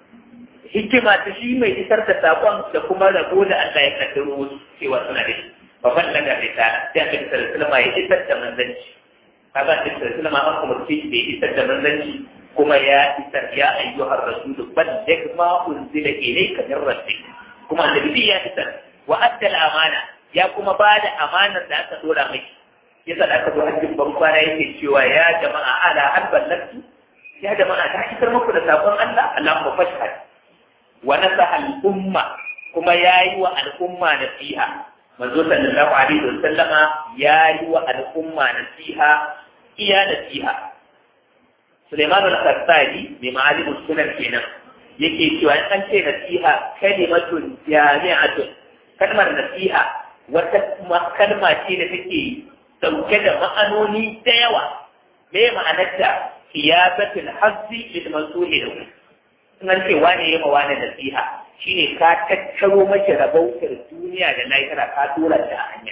hikima ta shi mai isar da sakon da kuma rabo da Allah ya kaddaro wasu cewa suna da shi babban daga risala sai aka isar da sulama ya isar da manzanci kaga da isar da sulama an kuma ce da ya isar da manzanci kuma ya isar ya ayyuhar rasulu balligh ma unzila ilayka min rabbik kuma annabi ya isar wa adda amana ya kuma ba da amanar da aka dora mai yasa da aka zo hajjin ban kwana yake cewa ya jama'a ala hal ballagtu ya jama'a ta isar muku da sakon Allah Allahumma fashhad wa nasaha al-umma kuma yayi wa al-umma nasiha manzo sallallahu alaihi wa sallama yayi wa al-umma nasiha iya nasiha Sulaiman al-Khattabi bi ma'alim sunan kenan yake cewa an ce nasiha kalimatun jami'atun kalmar nasiha wata kalma ce da take dauke da ma'anoni da yawa me ma'anarta qiyabatul hazzi lil mansuhi in an ce wane ya ma wane nasiha shine ka tattaro mace rabautar duniya da lahira ka tura ta hanya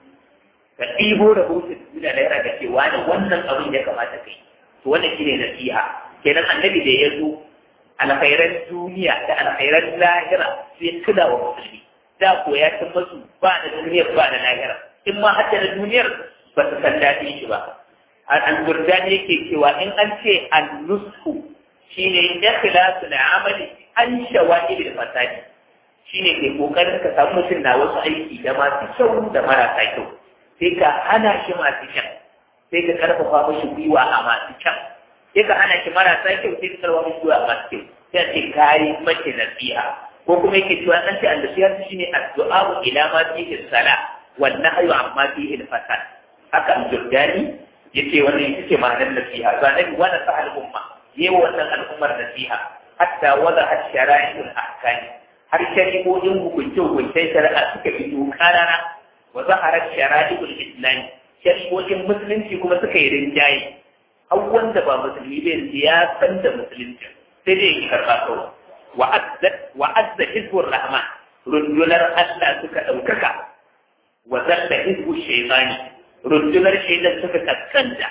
ka ɗibo rabautar duniya da lahira ka ce wane wannan abin ya kamata kai to wannan shine nasiha kenan annabi da ya zo alkhairan duniya da alkhairan lahira sai tuna wa musulmi da ko ya san masu ba da duniyar ba da lahira in ma hatta da duniyar ba su san daɗin shi ba al-burdani yake cewa in an ce an-nusku shine ikhlasu al-amali an shawa'il al-fasadi shine ke kokarin ka samu mutum na wasu aiki da masu kyau da marasa kyau sai ka hana shi masu kyan sai ka karfafa mashi gwiwa a masu kyan sai ka hana shi marasa kyau sai ka karfafa mashi gwiwa a masu kyau sai ce kayi mace nasiha ko kuma yake cewa an ce annasiha shine addu'a ila ma fihi sala wan nahyu amma fihi al-fasad haka al-jurdani yace wannan ita ce ma'anar nasiha to annabi wa nasa al-umma yayi wannan al'ummar nasiha hatta wada ash-shara'il ahkam har shari'o'in hukunce hukuncen shari'a suka fito karara wa zaharat shara'il islam shari'o'in musulunci kuma suka yi rinjaye har wanda ba musulmi bai ya san da musulunci sai dai ya karɓa kawai wa azza wa azza hizbur rahman rundunar Allah suka ɗaukaka wa zalla hizbu shaytani rundunar shaidan suka kaskanta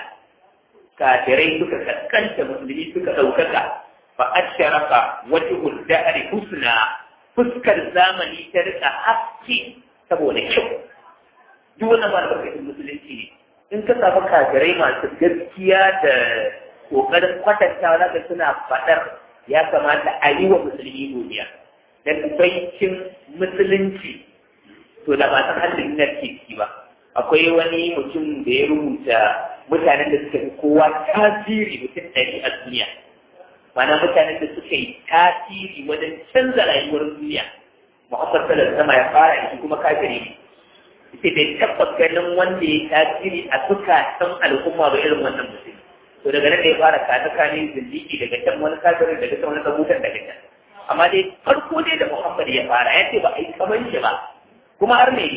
kafirai suka kaskanta musulmi suka ɗaukaka fa asharaka wajhul da'ri husna fuskar zamani ta rika haske saboda kyau duk wannan ba albarkacin musulunci ne in ka samu kafirai masu gaskiya da kokarin kwatantawa zaka suna faɗar ya kamata a yi wa musulmi godiya dan baikin musulunci to da ba san halin na ciki ba akwai wani mutum da ya rubuta mutanen da suka fi kowa tasiri mutum ɗari a duniya mana mutanen da suka yi tasiri wajen canza rayuwar duniya muhammad sallallahu sama ya fara shi kuma kafiri ne ita bai tabbas ganin wanda ya tasiri a zukatan al'umma ba irin wannan mutum to daga nan da ya fara kata kane zindiki daga can wani kafirin daga can wani kabutan daga can amma dai farko dai da muhammad ya fara ya ce ba a yi kamar shi ba kuma har ne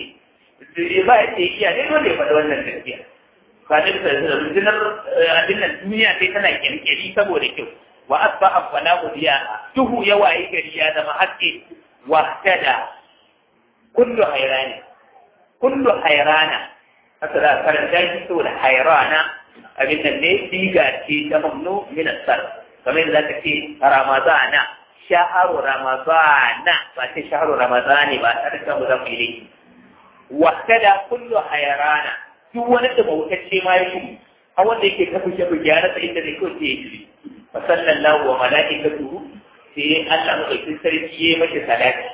ba ya ce iya ne dole ya faɗi wannan gaskiya kwanan da rundunar abin nan duniya sai tana kyalkyali saboda kyau wa asbaha fala udiya duhu ya wayi gari ya zama haske wa tada kullu hayrani kullu hayrana haka da karanta shi saboda hayrana abin nan ne diga ce ta mamnu min asar kamar yadda zaka ce ramadana shaharu ramadana ba ce shaharu ramadani ba tare da mu zamu yi wasada kullu hayrana duk wani da bautacce ma ya shi a wanda yake kafa shafi gyara sa inda zai kawai ya shi fa sallallahu wa malaikatuhu sai Allah madaukakin sarki ya mace salati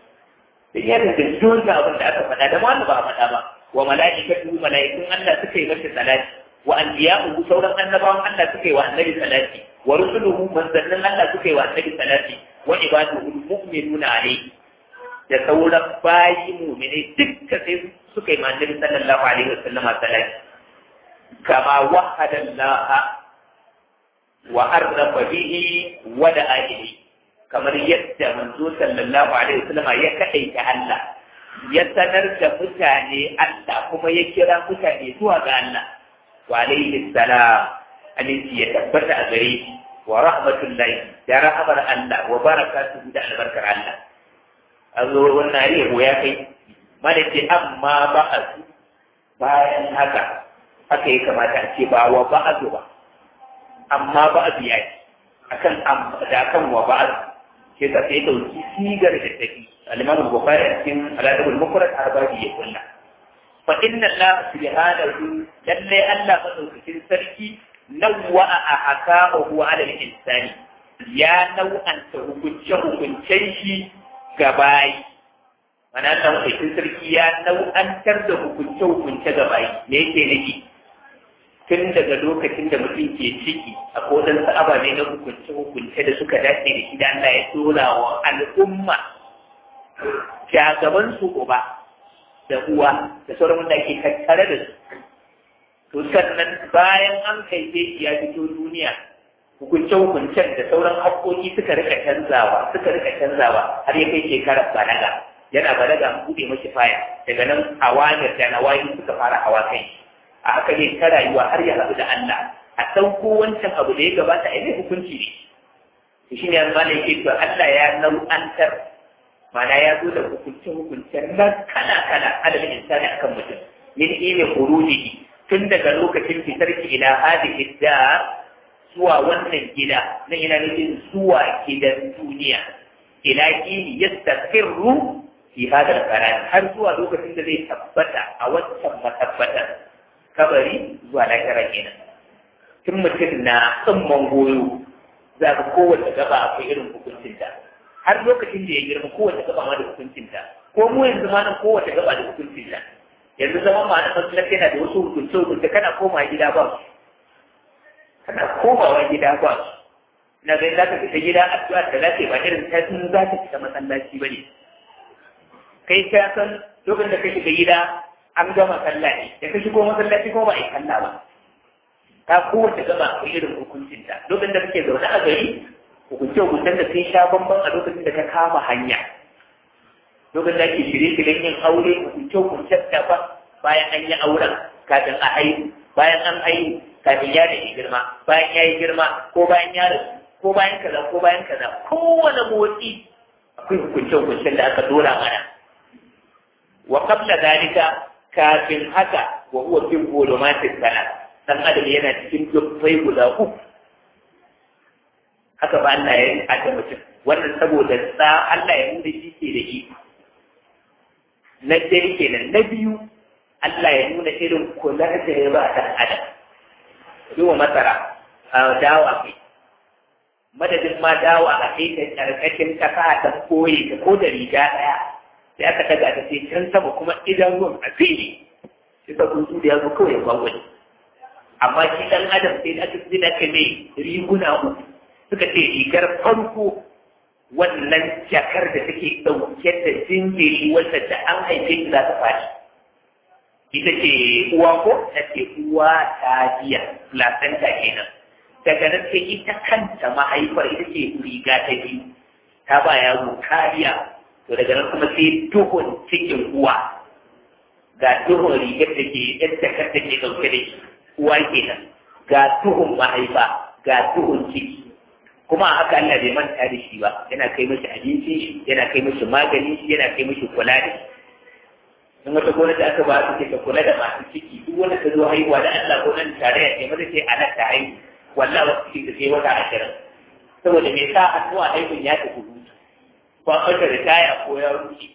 sai ya rinka dole abin da aka faɗa da wanda ba a faɗa ba wa malaikatuhu malaikun Allah suka yi mace salati wa anbiya'uhu sauran annabawan Allah suka yi wa annabi salati wa rusuluhu manzannin Allah suka yi wa annabi salati wa ibaduhu mu'minuna alayhi da sauran bayi mu'minai dukkan sai suka yi manzanni sallallahu alaihi wa sallama salati kama wahada Allah wa arrafa bihi wa da alihi kamar yadda manzo sallallahu alaihi wa sallama ya kadaita Allah ya sanar da mutane Allah kuma ya kira mutane zuwa ga Allah wa alaihi salam aminci ya tabbata a gare shi wa rahmatullahi da rahamar Allah wa barakatuhu da albarkar Allah a zo wannan riho ya kai mana ce amma ba'azu bayan haka haka ya kamata a ce ba wa ba'azu ba amma ba'azu ya ce akan da akan wa ba'azu ke ka sai dauki sigar da take al-Imam Bukhari a cikin al-Adab al-Mufrad arbabi ya kulla fa inna Allah subhanahu lalle Allah madaukakin sarki nawwa'a ahkamahu 'ala al-insani ya nau'anta hukunce hukuncen shi ga bayi mana Allah madaukakin sarki ya nau'antar da hukunce hukunce ga bayi me yake nufi tun daga lokacin da mutum ke ciki a kodin ababe na hukunce hukunce da suka dace da shi da Allah ya tura wa al'umma shagaban su uba da uwa da sauran wanda ke tattare da su to sannan bayan an haife shi ya fito duniya hukunce-hukuncen da sauran haƙoƙi suka rika canzawa suka rika canzawa har ya kai shekarar balaga yana balaga an buɗe mashi faya daga nan awamir da nawayi suka fara hawa kai a haka ne ta rayuwa har ya haɗu da Allah a ɗauko wancan abu da ya gabata a yi hukunci ne to shine yanzu malai yake to Allah ya nau'antar mana ya zo da hukunce-hukuncen nan kala-kala adadin insani akan mutum min ilmi khurujihi tun daga lokacin fitar ki ila hadhihi dar zuwa wannan gida na ina nufin zuwa gidan duniya ila kini yastaqirru fi hadal karan har zuwa lokacin da zai tabbata a wancan matabbata kabari zuwa lahira kenan tun mutum na tsimman goyo za ka kowace gaba akwai irin hukuncinta har lokacin da ya girma kowace gaba ma da hukuncinta ko mu yanzu ma nan kowace gaba da hukuncinta yanzu zama ma na masallaci yana da wasu hukunce hukunce kana koma gida ba su kana komawa gida ba su na ga za ka fita gida addu'a da za ba irin ta sun za ka fita masallaci ba ne kai ka san lokacin da ka shiga gida an gama sallah ne da ka shigo masallaci ko ba a yi sallah ba ta kowace gaba ko irin hukuncinta lokacin da kake zaune a gari hukunce hukuncen da sun sha bambam a lokacin da ka kama hanya lokacin da ake shirye-shiryen yin aure hukunce hukuncen da ba bayan an yi auren kafin a haihu bayan an haihu kafin ya da girma bayan ya yi girma ko bayan ya rasu ko bayan kaza ko bayan kaza kowane motsi akwai hukunce hukuncen da aka dora mana wa qabla dalika kafin haka wa huwa fi zulumatis salat dan adam yana cikin dubbai guda uku haka ba Allah ya yi da mutum wannan saboda tsa Allah ya nuna shi ke da shi na dai kenan na biyu Allah ya nuna irin kula da ya ba dan adam yiwa masara a dawa kai madadin ma dawa a kai ta karkashin kasa ta koyi ta ko da riga daya sai aka daga ta sai can sama kuma idan ruwan a fili sai ka kuntu da ya zo kawai gwagwani amma shi dan adam sai aka zina ka mai riguna uku suka ce rigar farko wannan jakar da take ɗauke da jinjiri wanda da an haife shi za ta fashi ita ce uwa ko ta ce uwa ta biya placenta kenan daga nan sai ita kanta mahaifar ita ce riga ta biyu ta ba yaro kariya to daga nan kuma sai duhun cikin uwa ga duhun rigar da ke yadda kar da ke ɗauke da shi uwa kenan ga duhun mahaifa ga duhun ciki kuma haka Allah bai manta da shi ba yana kai mashi abincin shi yana kai mashi magani shi yana kai mashi kula da shi in wata gwamnati aka ba su ce ka kula da masu ciki duk wanda ta zo haihuwa da Allah ko nan tarayya ce mata ce a nan ta haihu wallahi wasu ciki da sai wata ashirin saboda me sa addu'a haihun ya tafi hutu ko an ɓata ritaya ko ya wuce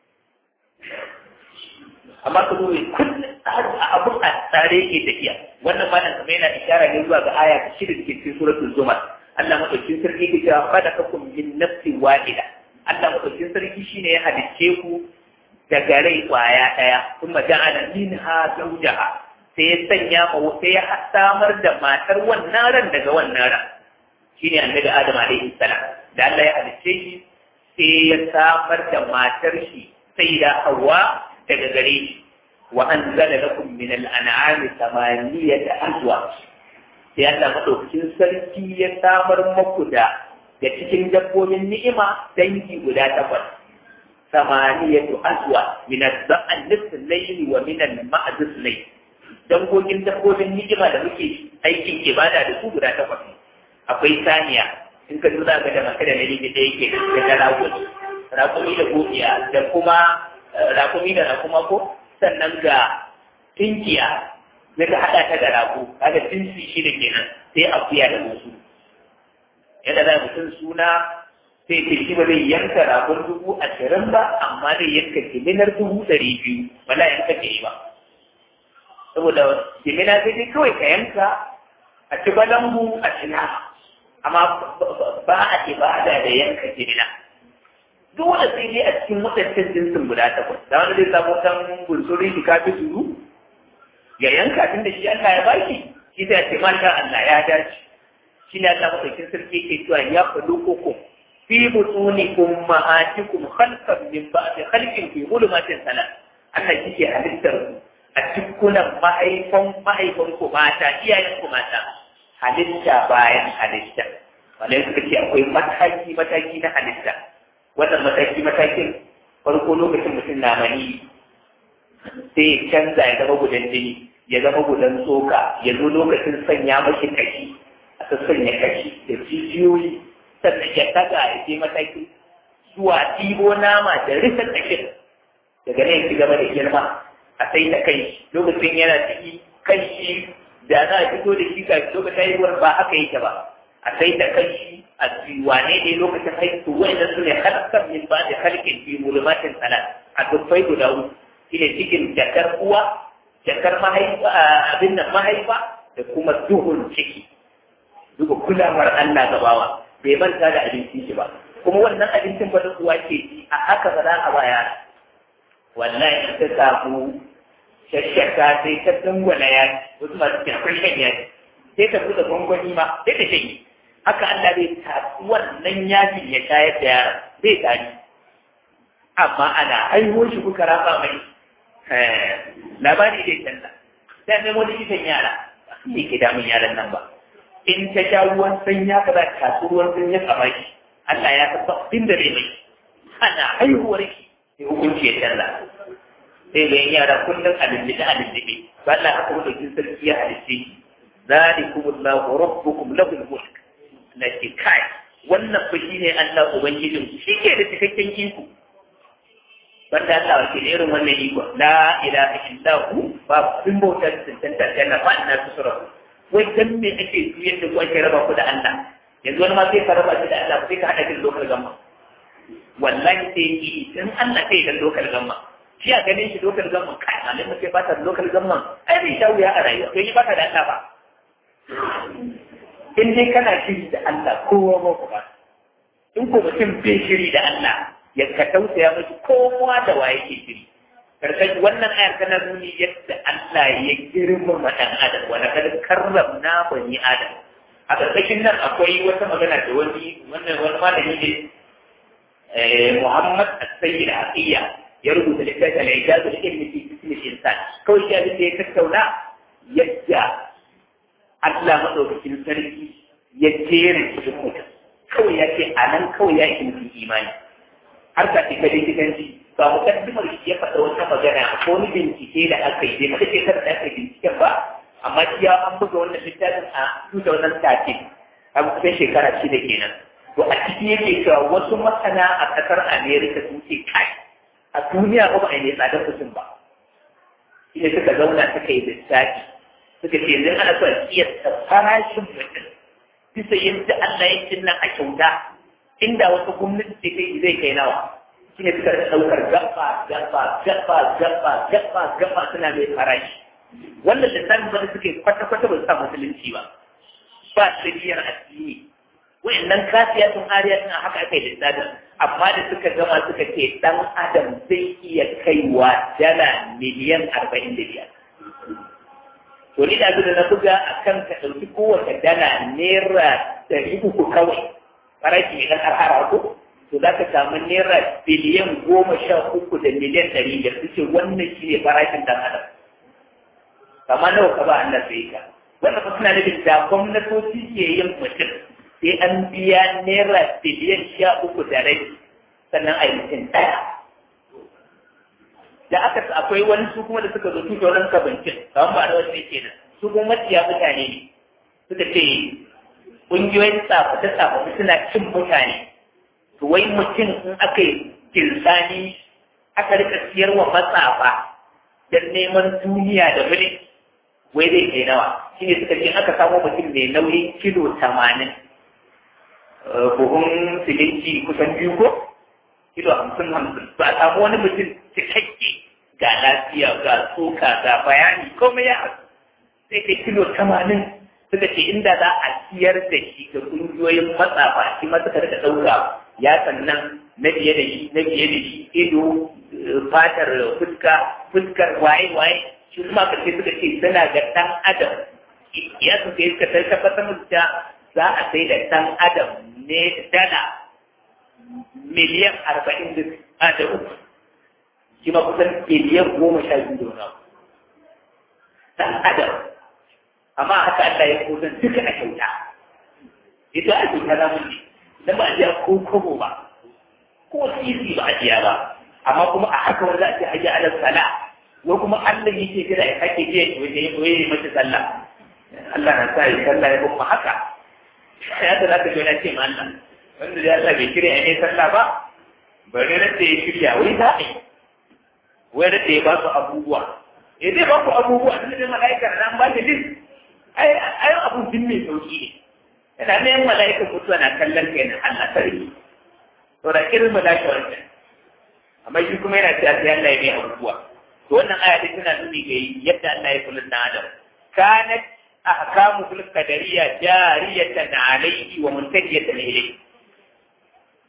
amma ka zo kullum abun a tsare ke tafiya wannan ma nan kamar yana ishara ne zuwa ga aya ta shida da ke cikin suratul zumar Allah madaukin sarki ke cewa khalaqakum min nafsin wahida Allah madaukin sarki shine ya halicce ku daga rai kwaya daya kuma ja'ala minha zawjaha sai ya sanya ma sai ya samar da matar wannan ran daga wannan ran shine annabi Adam alaihi salam da Allah ya halicce shi sai ya samar da matar shi sai da Hawwa daga gare shi wa anzala lakum min al-an'ami thamaniyata azwaj sai Allah madaukakin sarki ya samar maku da da cikin dabbobin ni'ima dangi guda takwas samaniyatu aswa min az-za'an layli wa min al-ma'd layl dangogin dabbobin ni'ima da muke aikin ibada da su guda takwas akwai saniya in ka duba ga da maka da namiji da yake da rakumi rakumi da godiya da kuma rakumi da rakuma ko sannan ga tinkiya na ka haɗa ta da rago kaga tinsi shi da kenan sai akuya da musu yadda za mutum suna sai ce shi ba zai yanka ragon dubu ashirin ba amma zai yanka jiminar dubu ɗari biyu wala yanka ke yi ba saboda jimina sai dai kawai ka yanka a ci balambu a ci amma ba a ibada da yanka jimina dole sai dai a cikin waɗancan jinsin guda takwas da wanda zai samu kan bunsuri shi kafi suru ya yanka tun da shi Allah ya baki shi sai ce masha Allah ya dace shi ne Allah madaukin sarki yake cewa ya faɗo koko fi butunikum ma'atikum khalqan min ba'di khalqin fi zulumatin salat Allah yake halittar a cikkunan mahaifan mahaifan ku mata iyayen ku mata halitta bayan halitta wanda suka ce akwai mataki mataki na halitta wannan mataki matakin farko lokacin mutum na mani sai ya canza ya zama gudan jini ya zama gudan tsoka ya zo lokacin sanya mashi kashi a sanya kashi da jijiyoyi sannan ya taga ya je mataki zuwa ɗibo nama da rufe kashin daga nan ya ci gaba da girma a sai da kai lokacin yana ciki kan shi da za a fito da shi kafin lokacin haihuwar ba haka yake ba a sai da kai a wane ne lokacin haihu wanda su ne halakar min ba da halkin fi mulumatin salat a dubbai guda uku shine cikin jakar uwa jakar mahaifa abin nan mahaifa da kuma duhun ciki duka kulawar Allah gabawa bai manta da abinci shi ba kuma wannan abincin ba uwa ke ci a haka ba za a ba yara wallahi ta samu shashaka sai ta dangwala ya wasu masu cin akwai shan yaji sai ta buɗe gwangwani ma sai ta shanye haka Allah bai tatsi wannan yajin ya shayar da yara zai tari amma ana haihuwar shi kuka rafa mai labari dai canza sai mai wani kisan yara ne ke damun yaran nan ba in ta sha ruwan sanya ka za ta tatsi ruwan sanya a baki Allah ya san abin da zai mai ana haihuwar ki sai hukunci ya canza sai ga yara kullum a lullube a lullube ba Allah haka mutum sarki ya halice zalikumullahu rabbukum lahul mulk na ke kai wannan fa shine Allah ubangijin ku shi ke da cikakken iko banda Allah ke da irin wannan iko la ilaha illa hu ba kun bautar tantanta janna ba ina tusura wai dan me ake juyar da ku ake raba ku da Allah yanzu wani ma sai ka raba shi da Allah sai ka hada shi da lokal gamma wallahi sai yi dan Allah sai da lokal gamma shi a ganin shi lokal gamma kai malin sai ba ta lokal gamma ai bai sha wuya a rayuwa kai ba ta da Allah ba in dai kana shiri da Allah kowa ba ku ba in ko mutum bai shiri da Allah ya ka tausaya mashi kowa da waye ke shiri karkashi wannan ayar tana nuni yadda Allah ya girmama ɗan adam wanda kada karramna bani adam a ƙarƙashin nan akwai wata magana da wani wannan wani malami ne Muhammad As-Sayyid Aqiya ya rubuta littafin al-Ijaz al-Ilmi fi Jism al-Insan kawai ya da ya tattauna yadda Allah madaukakin sarki ya jera cikin mutum kawai ya ce a nan kawai ya yi mutum imani har ka fita likitanci ba mu kaddimar shi ya faɗa wata magana ko wani bincike da aka yi bai kada shekarar da aka yi binciken ba amma shi ya an buga wannan littafin a 2013 a kusan shekara shida kenan to a ciki yake cewa wasu masana a ƙasar Amerika sun ce kai a duniya ba ba a yi tsadar mutum ba shi ne suka zauna suka yi lissafi suka ce yanzu ana son kiyasta farashin mutum bisa yadda Allah ya cinna a kyauta inda wasu gwamnati ce kai zai kai nawa shi ne suka ɗaukar gaba gaba gaba gaba gaba gaba suna mai farashi wannan lissafin ba suke kwata-kwata ba su sa musulunci ba ba tsiriyar addini wayannan kasiya sun ariya suna haka aka yi lissafin amma da suka gama suka ce dan adam zai iya kaiwa dala miliyan arba'in da biyar to ni da da na buga a kan ka ɗauki kowace dala naira ɗari uku kawai farashi mai ɗan arhara ko to za ka samu naira biliyan goma sha uku da miliyan ɗari biyar su ce wannan shi ne farashin ɗan adam kama nawa ka ba Allah sai ka wannan fa suna nufin da gwamnatoci ke yin mutum sai an biya naira biliyan sha uku da rai sannan a yi mutum ɗaya da aka akwai wani su kuma da suka zo tuke wurin kabancin kawai ba da wasu ne ke su kuma maciya mutane ne suka ce ƙungiyoyin tsaface tsaface suna cin mutane to wai mutum in aka yi kirsani aka rika siyarwa matsafa don neman duniya da mulki wai zai kai nawa shi ne suka ce aka samu mutum mai nauyin kilo tamanin buhun siminti kusan biyu ko kilo hamsin hamsin ba a samu wani mutum cikakke ga lafiya ga tsoka ga bayani komai ya sai kai kilo tamanin suka ce inda za a siyar da shi ga ƙungiyoyin matsafa shi ma suka rika ɗauka ya sannan na biye da shi na biye da shi ido fatar fuska fuskar waye waye shi kuma karshe suka ce suna ga ɗan adam ya su sai suka sai tabbatar musu da za a sai da ɗan adam ne dala miliyan arba'in da uku shi ma kusan miliyan goma sha biyu da wani ɗan adam amma haka Allah ya kusan duka a kyauta ita a kyauta za mu ne dan ba a jiya ko kobo ba ko sisi ba a jiya ba amma kuma a haka wanda ake hajji ala sala ko kuma Allah yake jira ya kake je waje ya koyi mata sallah Allah na sa ya sallah ya kuma haka ya da zaka ga ce ma Allah wanda ya sa bai shirya ne sallah ba bari da ya shirya wai za a yi wai da ya ba su abubuwa eh zai ba ku abubuwa tun da mala'ikar nan ba da list ai ai abu din mai sauki ne yana ne mala'ikar mutuwa na kallon kai na Allah sarki to da irin mala'ika wancan amma shi kuma yana cewa sai Allah ya mai abubuwa to wannan aya dai tana nuni ga yadda Allah ya kula da Adam kanat ahkamu fil qadariyya jariyatan alayhi wa muntajiyatan ilayhi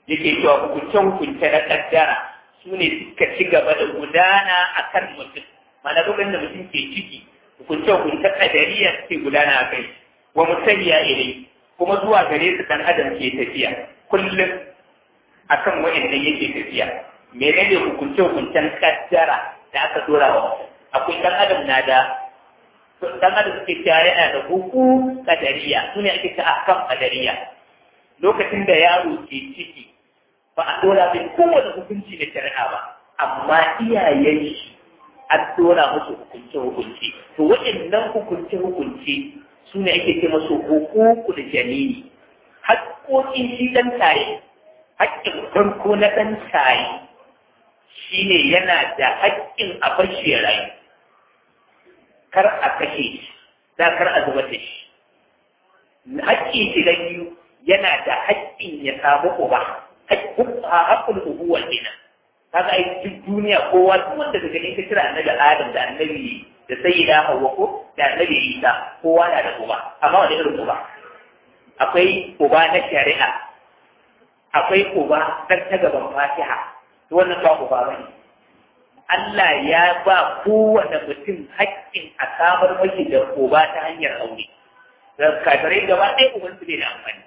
yake cewa hukunce-hukunce na kaddara su ne suka ci gaba da gudana a kan mutum mana lokacin da mutum ke ciki hukunce-hukunce kadariya suke gudana a kai wa mutum ya ilai kuma zuwa gare su dan adam ke tafiya kullum akan wa'annan yake tafiya menene hukunce-hukuncen kaddara da aka dora wa akwai dan adam na da dan adam suke cewa yana da huku kadariya su ne ake ta akan kadariya lokacin da yaro ke ciki ba a dora mai kowane hukunci na shari'a ba amma iyayen shi an dora musu hukunce hukunci to waɗannan hukunce hukunci su ne ake ce masu hukuku da janini haƙƙoƙin shi ɗan taye haƙƙin farko na ɗan taye shine yana da haƙƙin a bashi rayu kar a kashe shi da kar a zubar da shi haƙƙi shi na biyu yana da haƙƙin ya samu uba haƙƙul ubuwa kenan kaga ai duk duniya kowa duk wanda daga ne ka kira annabi Adam da annabi da sayyida Hawwa ko da annabi Isa kowa na da uba amma wani irin uba akwai uba na shari'a akwai uba dan ta gaban Fatiha to wannan ba uba bane Allah ya ba kowane mutum haƙƙin a samar mashi da uba ta hanyar aure kafirai gaba ɗaya uban su bai da amfani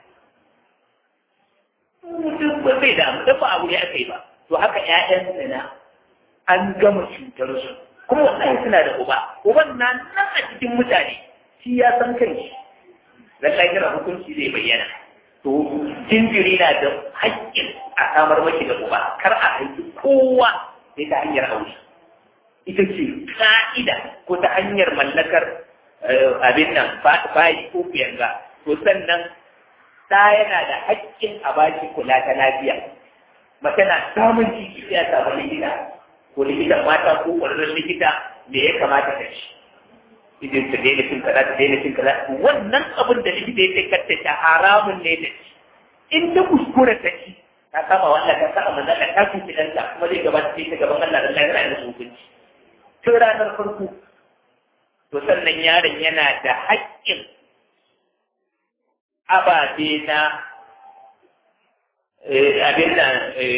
mutum ba bai da amfani ba aure aka yi ba to haka ƴaƴan zina an gama cutar su kuma wallahi suna da uba uban na nan a cikin mutane shi ya san kan shi lallai kira hukunci zai bayyana to jinjiri na da haƙƙin a samar mashi da uba kar a haifi kowa sai ta hanyar aure ita ce ka'ida ko ta hanyar mallakar abin nan bayi ko kuyanga to sannan ɗa yana da haƙƙin a baki kula ta lafiya mace na samun ciki sai a samu likita ko likitan mata ko ƙwararren likita me ya kamata ta ci idan ta daina cin kaza ta daina cin kaza wannan abin da likita ya sai ta haramun ne da ci in ta kuskure ta ci ta kama wannan ta saka manzon ta kuci ɗanta kuma zai gabata sai ta gaban Allah da Allah yana da hukunci tun ranar farko to sannan yaron yana da haƙƙin ababe na abin da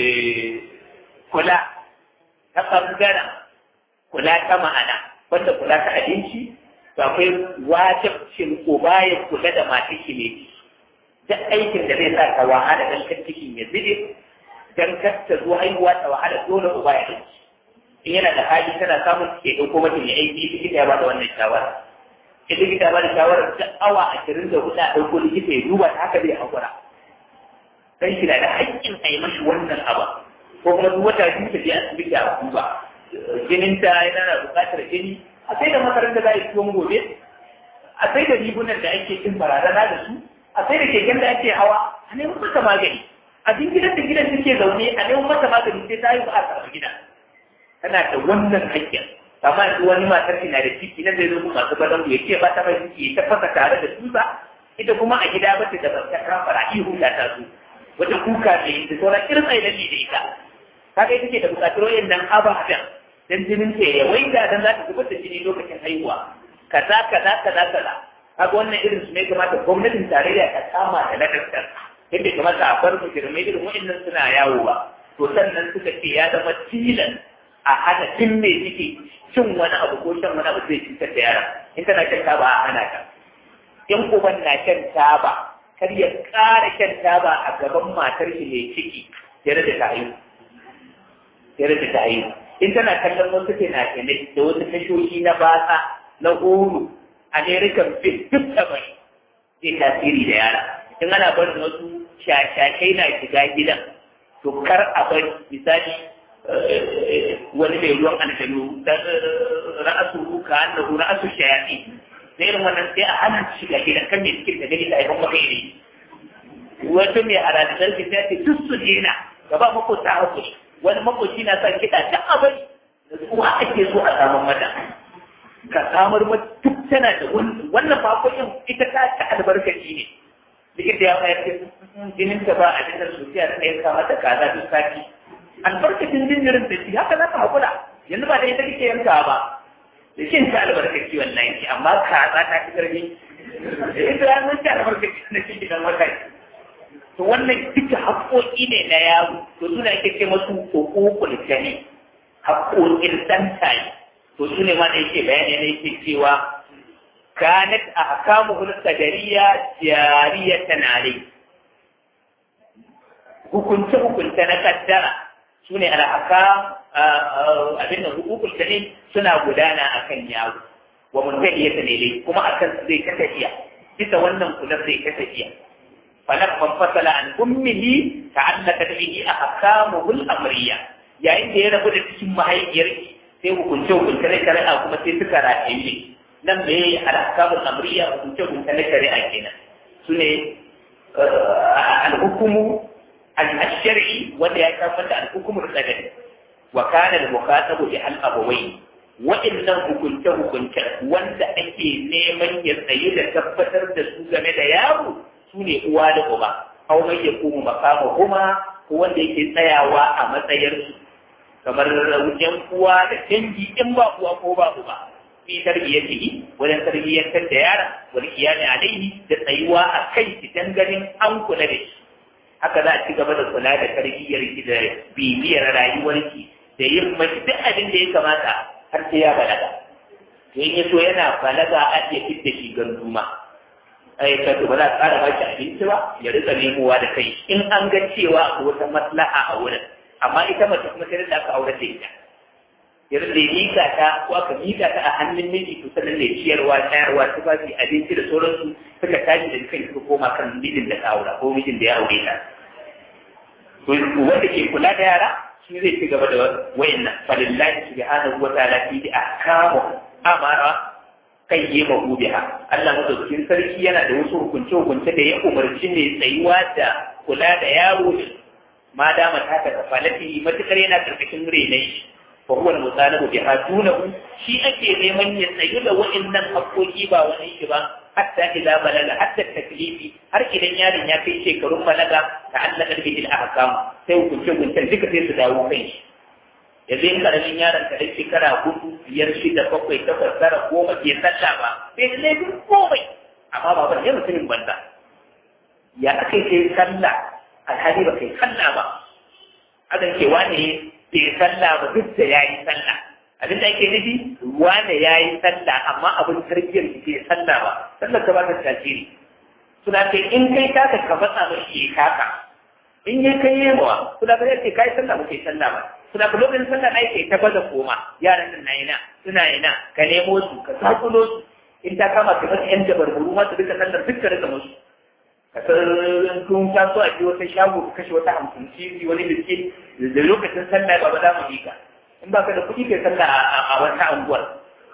kula ta ɓangaren kula ta ma'ana wanda kula ta abinci to akwai wajibcin uba ya kula da mata shi ne duk aikin da zai sa ta wahala dan kan cikin ya zube dan kar ta zo haihuwa ta wahala dole uba ya ɗauki in yana da hali tana samun ke ɗauko mata ya aiki likita ya bada wannan shawara in likita ya bada shawarar ta awa ashirin da hudu a ɗauko likita ya duba ta haka zai haƙura dan shi na da haƙƙin a yi mashi wannan abu ko kuma duk wata biyu ta je asibiti a duba jininta yana da buƙatar jini a sai da makaranta za a yi tuwon gobe a sai da rigunan da ake cin barazana da su a sai da keken da ake hawa a neman mata magani a cikin gidan da gidan take zaune a neman mata magani sai ta yi ba a samu gida tana da wannan haƙƙin amma yanzu wani matar na da ciki na zai zo masu badan ya ce ba ta mai ciki ta fasa tare da tusa ita kuma a gida ba ta da ta kafara ihu ta ta zo wata kuka ne da sauran irin tsaye da ita kaga ita ce da buƙatar wayannan ababen dan jinin ta ya waita dan za ta zubar da jini lokacin haihuwa kaza kaza kaza kaza kaga wannan irin su ne kamata gwamnatin tarayya ta kama da ladabtar yadda kamata a bar mujirmai irin wa'annan suna yawo ba to sannan suka ce ya zama tilan a hana tun mai ciki cin wani abu ko shan wani abu zai cutar da yara in tana shan taba a hana ta in uban na shan taba kar ya ƙara shan taba a gaban matar shi mai ciki ya rage ta haihu ya rage ta haihu in tana kallon wasu fina-finai da wasu tashoshi na basa na horo american film duk da bai zai tasiri da yara in ana barin wasu shashashai na shiga gidan to kar a bari misali wani mai ruwan aljanu da ra'asu ka annahu ra'asu shayati da irin wannan sai a hana shiga gidan kan mai cikin da gani da aibon maka iri wata mai aradar ki ta ce duk su dena gaba makota hakuri wani makoci na sa kiɗa ta abai da kuma ake so a samun mata ka samar mata duk tana da wannan fakokin ita ta ta albarkaci ne likita ya mayar da jinin ta ba a jikin sosiya ta yanka mata kaza duk sati albarkacin jinjirin da shi haka za ka haƙura yanzu ba da ita kake yanka ba da shin ta albarkaci wannan ki amma kaza ta fi ƙarfi da ita ya zan ta albarkaci na shi gidan wata to wannan duka haƙoƙi ne na yaro to suna ake ce masu hukukul jani haƙoƙin ɗan tayi to su ne ma da yake bayani ne yake cewa kanat ahkamuhul qadariyya jariyatan alayhi hukunce hukunce na kaddara su ne alhaka abin da hukukul jani suna gudana akan yaro wa muntahiyata ne kuma akan zai ta tafiya bisa wannan kula zai ta tafiya فلما انفصل عن أمه تعلقت به أحكامه الأمرية yayin da ya rabu da cikin mahaifiyar sai hukunce hukunce na shari'a kuma sai suka rataye nan me ya alhakamun amriya hukunce hukunce na shari'a kenan su ne alhukumu al-shari'i wanda ya kama da alhukumu al-qadari wa kana al-mukhatabu bi al-abawai wa'annan hukunce hukunce wanda ake neman ya tsayi da tabbatar da su game da yaro su ne uwa da uba aw mai ya kuma makama kuma ko wanda yake tsayawa a matsayar su kamar wajen uwa da dangi in ba uwa ko ba uba fi tarbiyyatihi wajen tarbiyyantar da yara wal qiyami alaihi da tsayuwa a kai idan ganin an kula da shi haka za a ci gaba da kula da tarbiyyar ki da bibiyar rayuwar ki da yin mashi duk abin da ya kamata har sai ya balaga to in ya so yana balaga a iya fitta shi ganduma ai ka ba za a ƙara ba shi abinci ba ya rika nemowa da kai in an ga cewa akwai wata maslaha a wurin amma ita mace kuma sai da aka aure da ita ya rika mika ta ko aka mika ta a hannun miji to sannan ne ciyarwa tayarwa tufafi abinci da sauransu suka tashi da kai suka koma kan mijin da ka aura ko mijin da ya aure ta to wanda ke kula da yara shi zai ci gaba da wayannan falillahi subhanahu wa ta'ala fi ahkamu amara kan yi mahu biha Allah madaukakin sarki yana da wasu hukunce hukunce da ya umarci ne tsayuwa da kula da yaro ma dama ta ta falati matukar yana karkashin renai shi fa huwa al-mutalabu biha dunahu shi ake neman ya tsayu da wa'annan haƙoƙi ba wani shi ba hatta idza balaga hatta taklifi har idan yaron ya kai shekarun balaga ta allaka bihi al-ahkam sai hukunce hukuncen duka sai su dawo kai shi yanzu in karamin yaron ka dai shekara hudu biyar shida bakwai takwas tara goma bai sallah ba bai da laifin komai amma ba ba ya mutumin banza ya aka kai sallah alhali ba kai sallah ba akan ce wane bai sallah ba duk da ya yi sallah abin da ake nufi wane ya yi sallah amma abin tarbiyyar bai sallah ba sallar ka ba ta tasiri suna ce in kai taka ka fatsa ba shi ya kaka in ya kai yawa suna ka ce kai sallah ba kai sallah ba suna ka lokacin sallah ai kai ta baza koma yaran nan na ina suna ina ka nemo su ka sakulo su in ta kama ka masa yan dabarburu ma su duka sallar duk ka rika musu ka san kun taso a ji wata shago ka kashe wata hamsin cizi wani biskit da lokacin sallah ba ba za mu yi ka in ba ka da kuɗi kai sallah a wata anguwar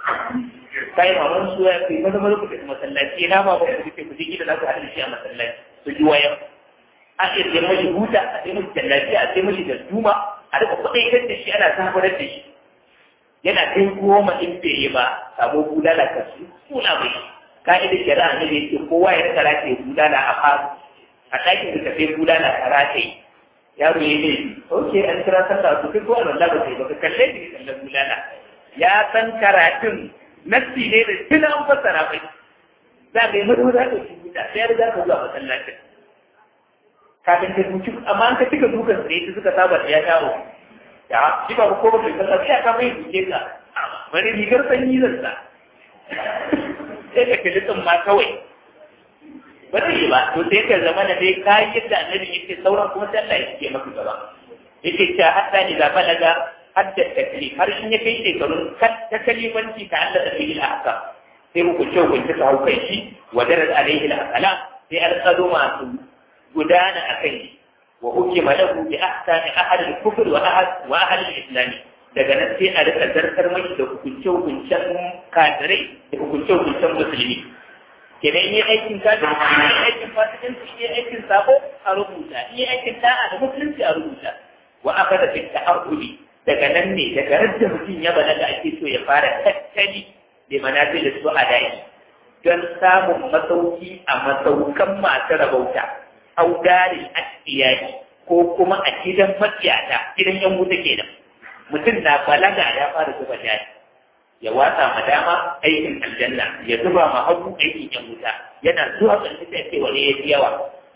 kai maman su ya kai maza maza kuɗi masallaci na ba ba ku ce ku je gida za ku haɗa shi a masallaci su ji wayan a ce sai mashi huta a sai mashi tallafi a sai mashi da duma a rika kuɗaitar da shi ana zaburar da shi yana kai goma in bai yi ba sabo bulala ka su suna mai ka'ida shari'a ne da yake kowa ya rika rataye bulala a faru a ɗakin da tafi bulala ka rataye yaro ya ne ok an kira sallah to kai ko Allah ba kai ba ka kalle ni kallon bulala ya san karatun nassi ne da tuna an fassara mai za ka yi maza za ka yi buta sai ya riga ka zuwa masallacin kafin ka duki amma an ka cika dukan tsaye ta suka saba da ya shawo ya shi ba ko ba kai sallah sai ka mai duke ka bari rigar sanyi zan sa sai ka kalli tsin ma kawai ba zai yi ba to sai ka zama da dai kayi yadda annabi yake sauran kuma sai Allah ya ke maka gaba yake cewa hatta ni zaba daga hadda taklif har in ya kai shekarun ta kalifanci ta Allah da fi'il haka sai hukunce hukunce ta haukai shi wa darar alaihi al-aqala sai alƙado masu gudana a kai wa hukima lahu bi ahsani ahad al-kufr wa ahad wa ahad al-islam daga nan sai a rika zartar mai da hukunce hukuncen kafirai da hukunce hukuncen musulmi kenan yi aikin kafin yi aikin fasikanci yi aikin sabo a rubuta yi aikin da'a da musulunci a rubuta wa aka da fi ta'arudi daga nan ne daga radda mutum ya balaga ake so ya fara tattali da manazil da su a daki don samun masauki a masaukan masu rabauta au darin asiyaki ko kuma a gidan matsiyata gidan yan wuta kenan mutum na balaga ya fara zuba jari ya watsa ma dama aikin aljanna ya zuba ma hagu aikin yan wuta yana zuwa ƙarshe sai ce wani ya yawa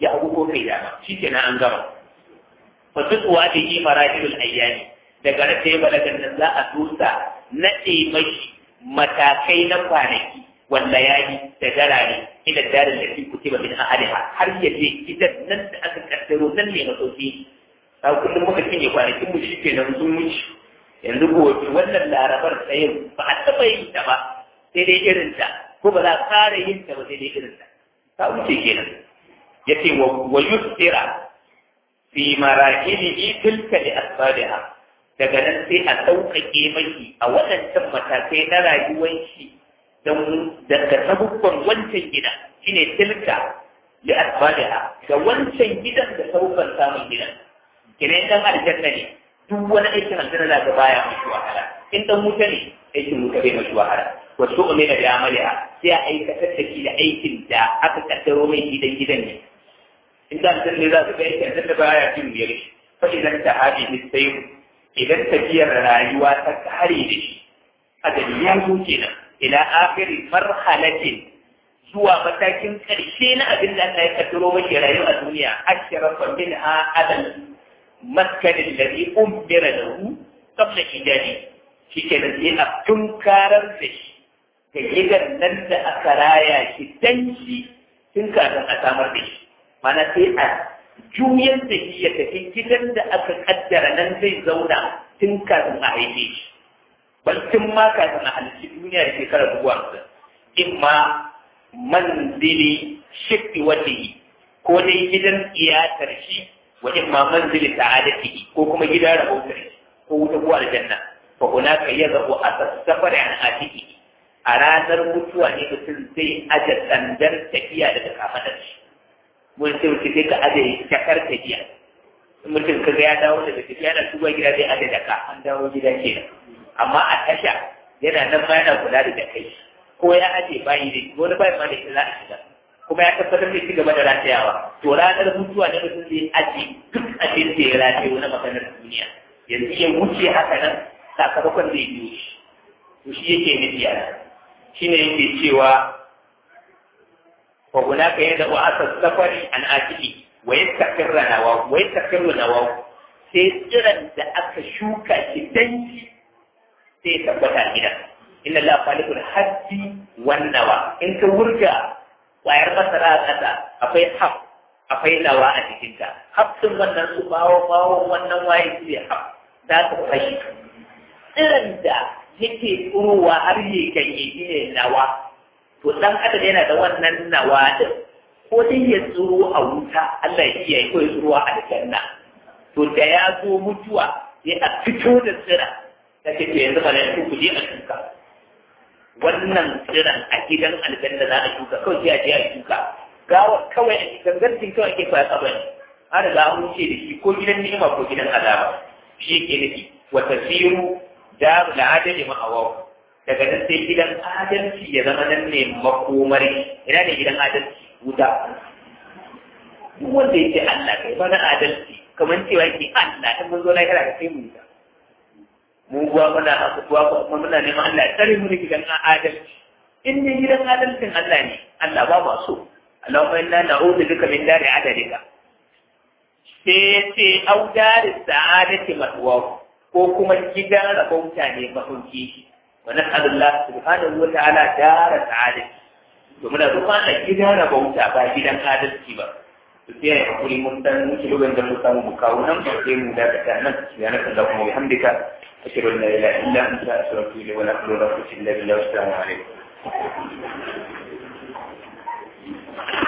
ya hagu ko kai dama shi kenan an gama wasu tsuwa da yi marahilul ayyami daga rata ya balagar nan za a dusa naɗe mashi matakai na kwanaki wanda ya yi da darare ila darin da fi kutiba min ahadiha har ya je gidan nan da aka kaddaro nan ne masauki a kullum muka cinye kwanakin mu shi kenan sun wuce yanzu gobe wannan larabar tsayin ba a taɓa yin ta ba sai dai irin ta ko ba za a ƙara yin ta ba sai dai irin ta ta wuce kenan ya ce wa yusira fi marahilihi tilka li asbabiha daga nan sai a sauƙaƙe maki a waɗancan matakai na rayuwar shi don daga sabubban wancan gida shine tilka li asbabiha ga wancan gidan da sabubban samun gidan kiran dan aljanna ne duk wani aikin aljanna da baya mashi wahala in dan wuta ne aikin wuta bai mashi wahala wa tu'mina bi amaliha sai a aikatar da shi da aikin da aka kaddaro mai gidan gidan ne in da aljanna za su ga aikin aljanna baya jin biyar shi fa idan ta hadi sai idan tafiyar rayuwa ta kare da shi adali ya zo kenan ila akhiri marhalatin zuwa matakin karshe na abin da Allah ya kaddaro mashi rayuwa a duniya ashrafa minha adal maskanin da zai umbira da hu kabla ijani shi ke da sai a tunkarar da shi ga gidan nan da aka raya shi dan shi tun kafin a samar da shi mana sai a juyar da shi ya tafi gidan da aka kaddara nan zai zauna tun kafin a haife shi bal tun ma kafin a halitta duniya da shekarar dubu hamsin in ma manzili shifti walihi ko dai gidan iyatar shi wa imma manzili sa'adati ko kuma gida rabautar ko wuta ko aljanna fa hunaka yadhu asas-safar an atiki a ranar mutuwa ne mutum zai aje sandar tafiya daga kamadar shi mun ce mutum sai ka aje jakar tafiya mutum ka ga ya dawo daga tafiya yana tuba gida zai aje jaka an dawo gida kenan amma a tasha yana nan ma yana kula da jakai ko ya aje bayi da wani bayi ma da ita za a shiga kuma ya tabbatar da ci gaba da ratayawa to ranar mutuwa ne mutum zai aji duk abin da ya rataye wani maganar duniya yanzu ya wuce haka nan sakamakon zai biyo shi to shi yake nufi a nan shi ne yake cewa wa hunaka yadda wa asa safari an atiki wa yastakirra nawa wa yastakirra nawa sai tsiran da aka shuka shi danci sai tabbata gidan inna la falikul hajji wan nawa in ka wurga ƙwayar masara a ƙasa akwai haf akwai nawa a cikinta hafsin wannan su bawo bawo wannan waye su ne haf za su fashi tsirin da yake tsurowa har yi ganye shi ne nawa to ɗan adam yana da wannan nawa din ko dai ya tsuro a wuta Allah ya kiyaye ko ya tsuro a aljanna to da ya zo mutuwa ya a fito da tsira ta ce to yanzu malaiku ku je a shuka wannan tsiran a gidan aljanna za a shuka kawai sai a je a shuka gawa kawai a cikin garjin kawai ake fara kabari har da an wuce da shi ko gidan ni'ima ko gidan azaba shi yake nufi wa tasiru daru da adali ma'awaw daga nan sai gidan adalci ya zama nan ne makomari ina ne gidan adalci wuta duk wanda ya ce Allah kai ba na adalci kamar cewa ke Allah in mun zo lahira ka kai mu wuta mu kuwa muna haka kuwa kuma muna neman Allah ya tsare mu da gidan adalci in ne gidan adalcin Allah ne Allah ba ma so Allahumma inna na'udhu bika min dari adalika sai ce au dari sa'adati matwa ko kuma gidan rabauta ne mahauki wa nas'alullah subhanahu wa ta'ala dara sa'adati to muna roƙon Allah gidan rabauta ba gidan adalci ba to sai ya hakuri mun dan muke lokacin da mu samu mu kawo nan sai mu daga nan subhanaka allahumma wa bihamdika أشهد أن لا إله إلا أنت أستغفرك ولا حول ولا قوة إلا بالله والسلام عليكم